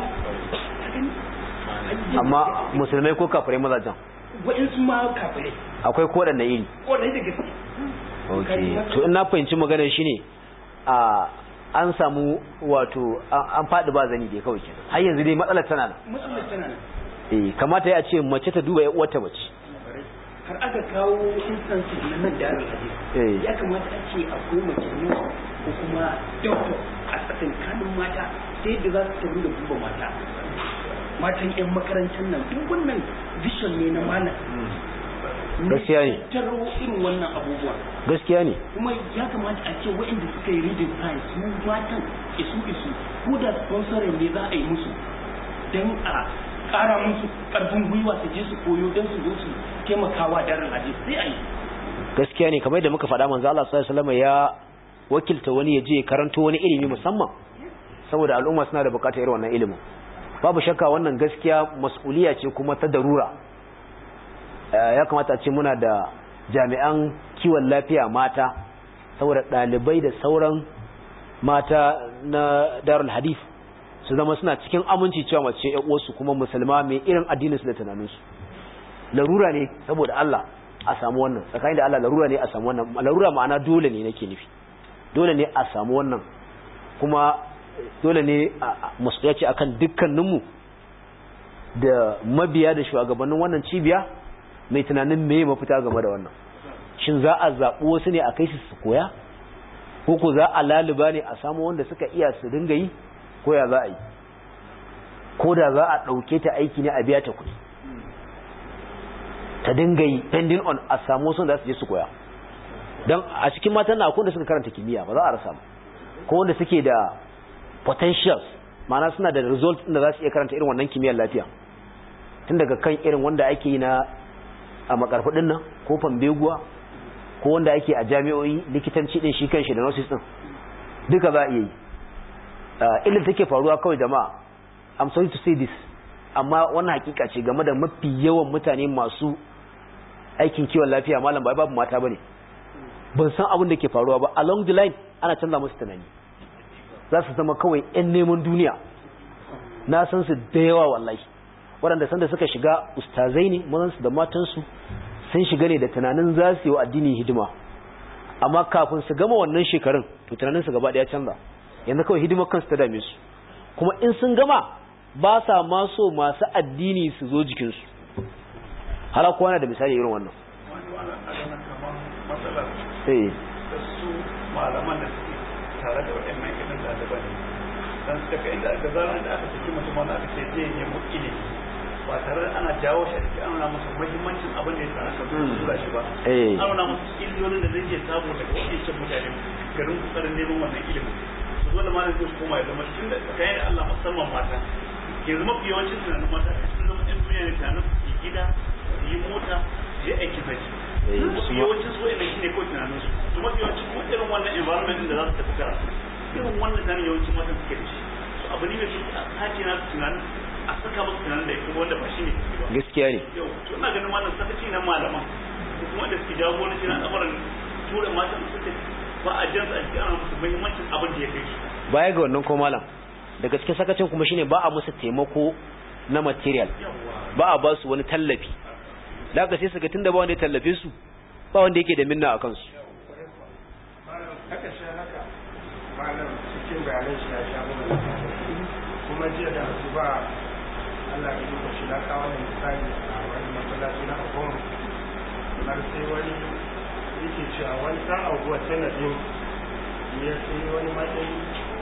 amma musulmai ko kafirai mazajen wa'insu ma kafirai akwai kodanne iri kodai da gaske okay to in na fahimci maganar shine a an samu wato an faɗi ba zani dai kawai kenan har yanzu dai matsalar tana nan matsalar tana nan eh kamata ya ce mace ta duba uwarta mace har aka kawo instances na nan da Eh. ya kamata a ce akwai mace ne ko kuma doctor a tsakankanin mata ta yadda za su tafi da duba mata matan 'yan makarantar nan duk wannan vision ne na malam Gaskiya ne. taro irin wannan abubuwa gaskiya ne kuma ya kamata a ce waɗanda suka yi reading science su matan isu isu ko da sponsorin ne za a yi musu don a ƙara musu ƙarfin gwiwa su je su koyo don su zo su taimakawa daren hadisi sai a yi gaskiya ne kamar da muka faɗa manzo Allah sallallahu alaihi wasallam ya wakilta wani ya je karanto wani ilimi musamman saboda al'umma suna da bukatar irin wannan ilimin babu shakka wannan gaskiya mas'uliya ce kuma ta darura Eh, ya kamata a ce muna da jami'an kiwon lafiya mata saboda ɗalibai da sauran mata na darul hadith su zama suna cikin aminci cewa mace ƴan uwarsu kuma musulma mai irin addinin su da tunaninsu larura ne saboda Allah a samu wannan tsakanin da Allah larura ne a samu wannan larura ma'ana dole ne nake nufi dole ne a samu wannan kuma dole ne masu ce akan dukkaninmu da mabiya da shugabannin wannan cibiya mai tunanin me mafita game da wannan shin za a zaɓi wasu ne a kai su su koya ko ko za a laluba ne a samu wanda suka iya su dinga yi ko ya za a yi ko da za a ɗauke ta aiki ne a biya ta kuɗi ta dinga yi pending on a samu sun da su je su koya don a cikin matan na akwai da suka karanta kimiyya ba za a rasa ba ko wanda suke da potentials ma'ana suna da result da za su iya karanta irin wannan kimiyyar lafiya tun daga kan irin wanda ake yi na a makarfudin nan ko fambeguwa ko wanda ake a jami'o'i likitanci din shi kanshi da nurses din duka za a iya yi ilin take faruwa kawai jama'a i'm sorry to say this amma wannan hakika ce game da mafi yawan mutane masu aikin kiwon lafiya malam ba babu mata bane ban san abin da ke faruwa ba along the line ana canza musu tunani za su zama kawai yan neman duniya na san su da yawa wallahi waɗanda sanda suka shiga ustazai ne mazansu da matansu sun shiga ne da tunanin za su yi wa addini hidima amma kafin su gama wannan shekarun to tunanin su gaba ɗaya canza yanzu kawai hidimar kansu ta dame su kuma in sun gama ba sa ma so masu addini su zo jikinsu hala kowa na da misali irin wannan eh da su malaman da suke tare da waɗannan irin ɗaliban dan suka kai inda aka zara da aka saki mutum wanda aka ce zai nemi ilimi ba tare da ana jawo shi a ciki an nuna musu muhimmancin abin da ya sa aka tura shi ba Eh. an nuna musu illolin da zai iya samu daga waɗancan mutane garin kokarin neman wannan ilimin su zo da malam zai koma ya zama tun da tsakanin da Allah musamman mata ke zama fi yawancin tunanin mata sun zama ɗan duniya ne tunanin su yi gida su yi mota su yi aiki zaki Eh, mafi su ma- yawancin su wa'ina shi ne kawai tunanin su su mafi yawancin kuma irin wannan environment din da za su tafi karatu irin wannan tunanin yawancin matan suke da shi so abu ne mai shi a sake na tunanin a saka musu tunanin da ya kuma wanda ba shi ne suke ba gaskiya ne yau to ina ganin wannan sakaci na malaman ko kuma da suke jagoranci na al'amuran tura matan da suke ba a jansu a cikin ana musu muhimmancin abin da ya kai su baya ga wannan ko malam daga cikin sakacin kuma shine ba a musu taimako na material ba a ba su wani tallafi da aka sai su ga tunda ba wanda ya tallafe su ba wanda yake da minna a kansu haka sha haka malam cikin bayanan shi ya sha mana kuma jiya da su ba Allah ya duba shi na kawo da misali a wani masallaci na abuwan har sai wani yake cewa wani ɗan abuwa sanadin ya sai wani matsayi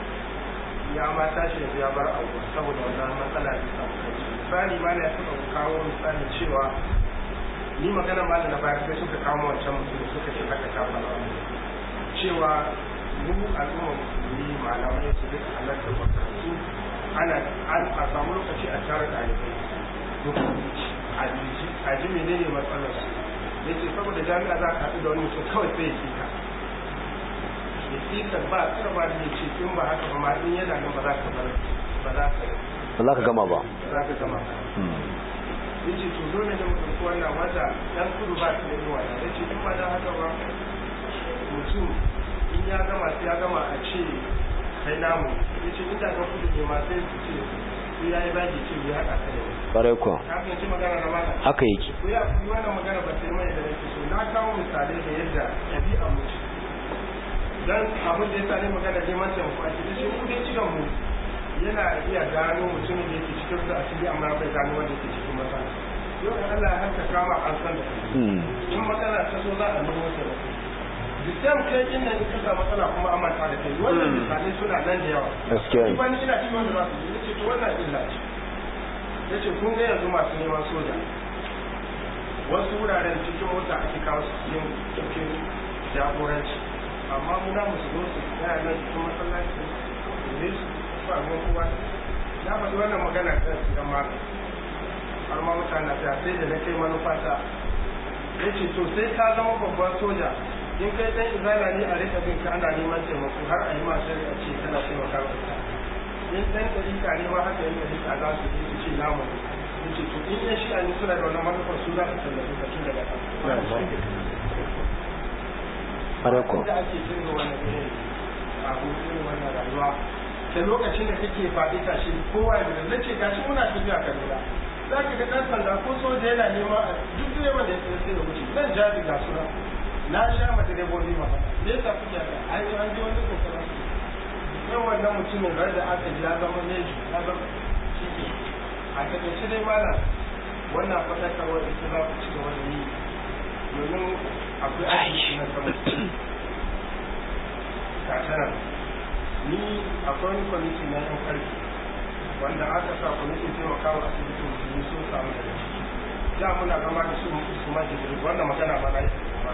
ya ma tashi yanzu ya bar abuwa saboda wannan matsala da samu kai misali ma ya taɓa kawo misali cewa ni magana ma da na bayar sai suka kawo wancan mutum da suka ce haka ta faru cewa mu al'umma musulmi malamai su duka halarta makarantu ana an a samu lokaci a tare da ɗalibai duk a ji a ji menene matsalar su yace saboda jami'a za ka haɗu da wani mutum kawai sai ya kika ya kika ba tsara ba da ce in ba haka ba ma in yana nan ba za ka bar ba za ka ba za ka gama ba ba za ka gama yace to dole ne mu ɗauki wannan wata ɗan kudu ba su da yawa yace in ba da haka ba mutum in ya gama sai ya gama a ce kai namu ya ce mutanen kudu ne ma sai su ce su ya yi baki ce ya haɗa ka da wani ƙwarai kuwa ka fahimci magana na mata haka yake ko ya fi wannan magana ba sai mai da nake so na kawo misalai da yadda ɗabi'a mu ce dan abin da ya sa ne magana neman taimako a cikin shi kudin cikin mu yana iya gano mutumin da yake cikin da asiri amma bai gano wanda yake cikin matsala yau da Allah ya harka kama an san da kai Mm. in matsala ta so za a nemo taimako the same kai in nan in ka samu matsala kuma an manta da kai wannan misalai suna nan da yawa gaskiya ni ne ba ni ina cikin wanda za su yi ce to wannan illa ce ya ce kun ga yanzu masu neman soja wasu wuraren cikin mota ake kawo su cikin cikin jagoranci amma muna musu zo su tsaya nan cikin masallaci ne su ba ruwan kowa na faɗi wannan magana kan su dan maka har ma mutane ta sai da na kai manufata ya ce to sai ka zama babban soja in kai dan izala ne a rika bin ka ana neman taimako har a yi ma shari'a ce kana taimaka wa ita in dan ɗarika ne ma haka yin ɗarika za su yi su ce namu ne ya ce to in yan shi'a ne suna da wannan manufar su za su tallafi ka tun daga kan ƙwarai kuwa da ake cin wannan irin abu irin wannan rayuwa da lokacin da kake faɗi tashi kowa ya zai ce gashi muna tafiya kaduna za ka ga ɗan sanda ko soja yana nema a duk direban da ya tsaye sai ya wuce zan jaji ga suna na sha ma direbobi ma faɗa me yasa kuke haka an yi an ji wani kokarin yau wannan mutumin rar da aka ji ya zama meji ya zama shi ke a takaice dai mana wannan faɗakarwar ita za ku ci gaba da yi domin akwai aiki na sama katanar ni akwai wani kwamiti na yan karfi wanda aka sa kwamitin taimakawa asibitin musulmi sun samu daga ciki da muna zama da su su ma jibril wannan magana ba na yi kuma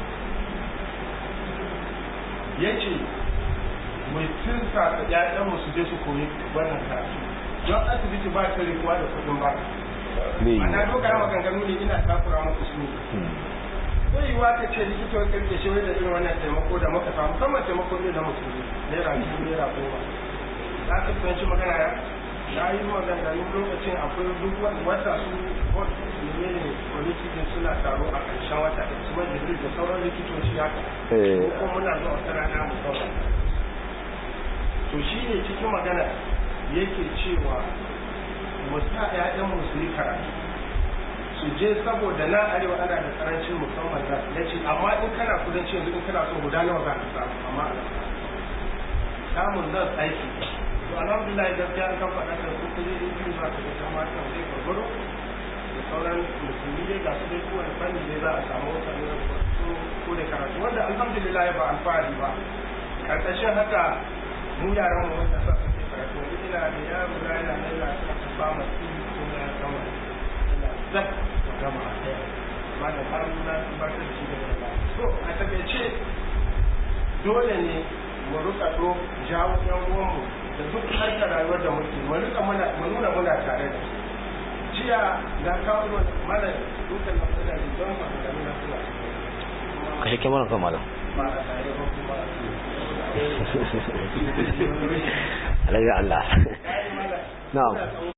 ya ce mai tunsa da ƴaƴan su je su koyi wannan karatu don asibiti ba ta rikuwa da kuɗin ba bai ana yi dogara maganganu ne ina takura muku su ne zai yiwuwa ka ce likitowar karfe shi da irin wannan taimako da muka samu musamman taimako ne na musulmi naira biyu naira goma za ka fahimci magana ya na yi maganganu lokacin akwai duk wata su bot ne ne kwamiti din suna taro a ƙarshen wata da su wani jibril da sauran likitoci haka Eh. ko kuma muna zuwa wata rana mu zauna to shi ne cikin magana yake cewa mu sa 'ya'yan mu su yi karatu su je saboda na arewa ana da karancin musamman za ya ce amma in kana kudanci yanzu in kana so guda nawa za ka samu amma a nan samun nan aiki to alhamdulillah gaskiya an kan faɗa da su kuje in biyu za ka ga kan mata zai gwargwaro da sauran musulmi dai ga su dai kowane fanni dai za a samu wata ne ko ko da karatu wanda alhamdulillah ba alfahari ba karkashin haka mu yaran mu wanda sa suke karatu wani ina da yaro na yana nan yana sa ta fama kuma ya gama ina zab da gama a ɗaya amma da har na tabbatar da shi daga baya so a takaice dole ne mu rika do jawo yan uwanmu da duk harkar rayuwar da muke mu rika muna mu nuna muna tare da su jiya na kawo mana mana dukkan matsala da don ba da nuna suna kashe kyamarar kan malam ba a tare ba kuma alaga Allah ai mana na'am ina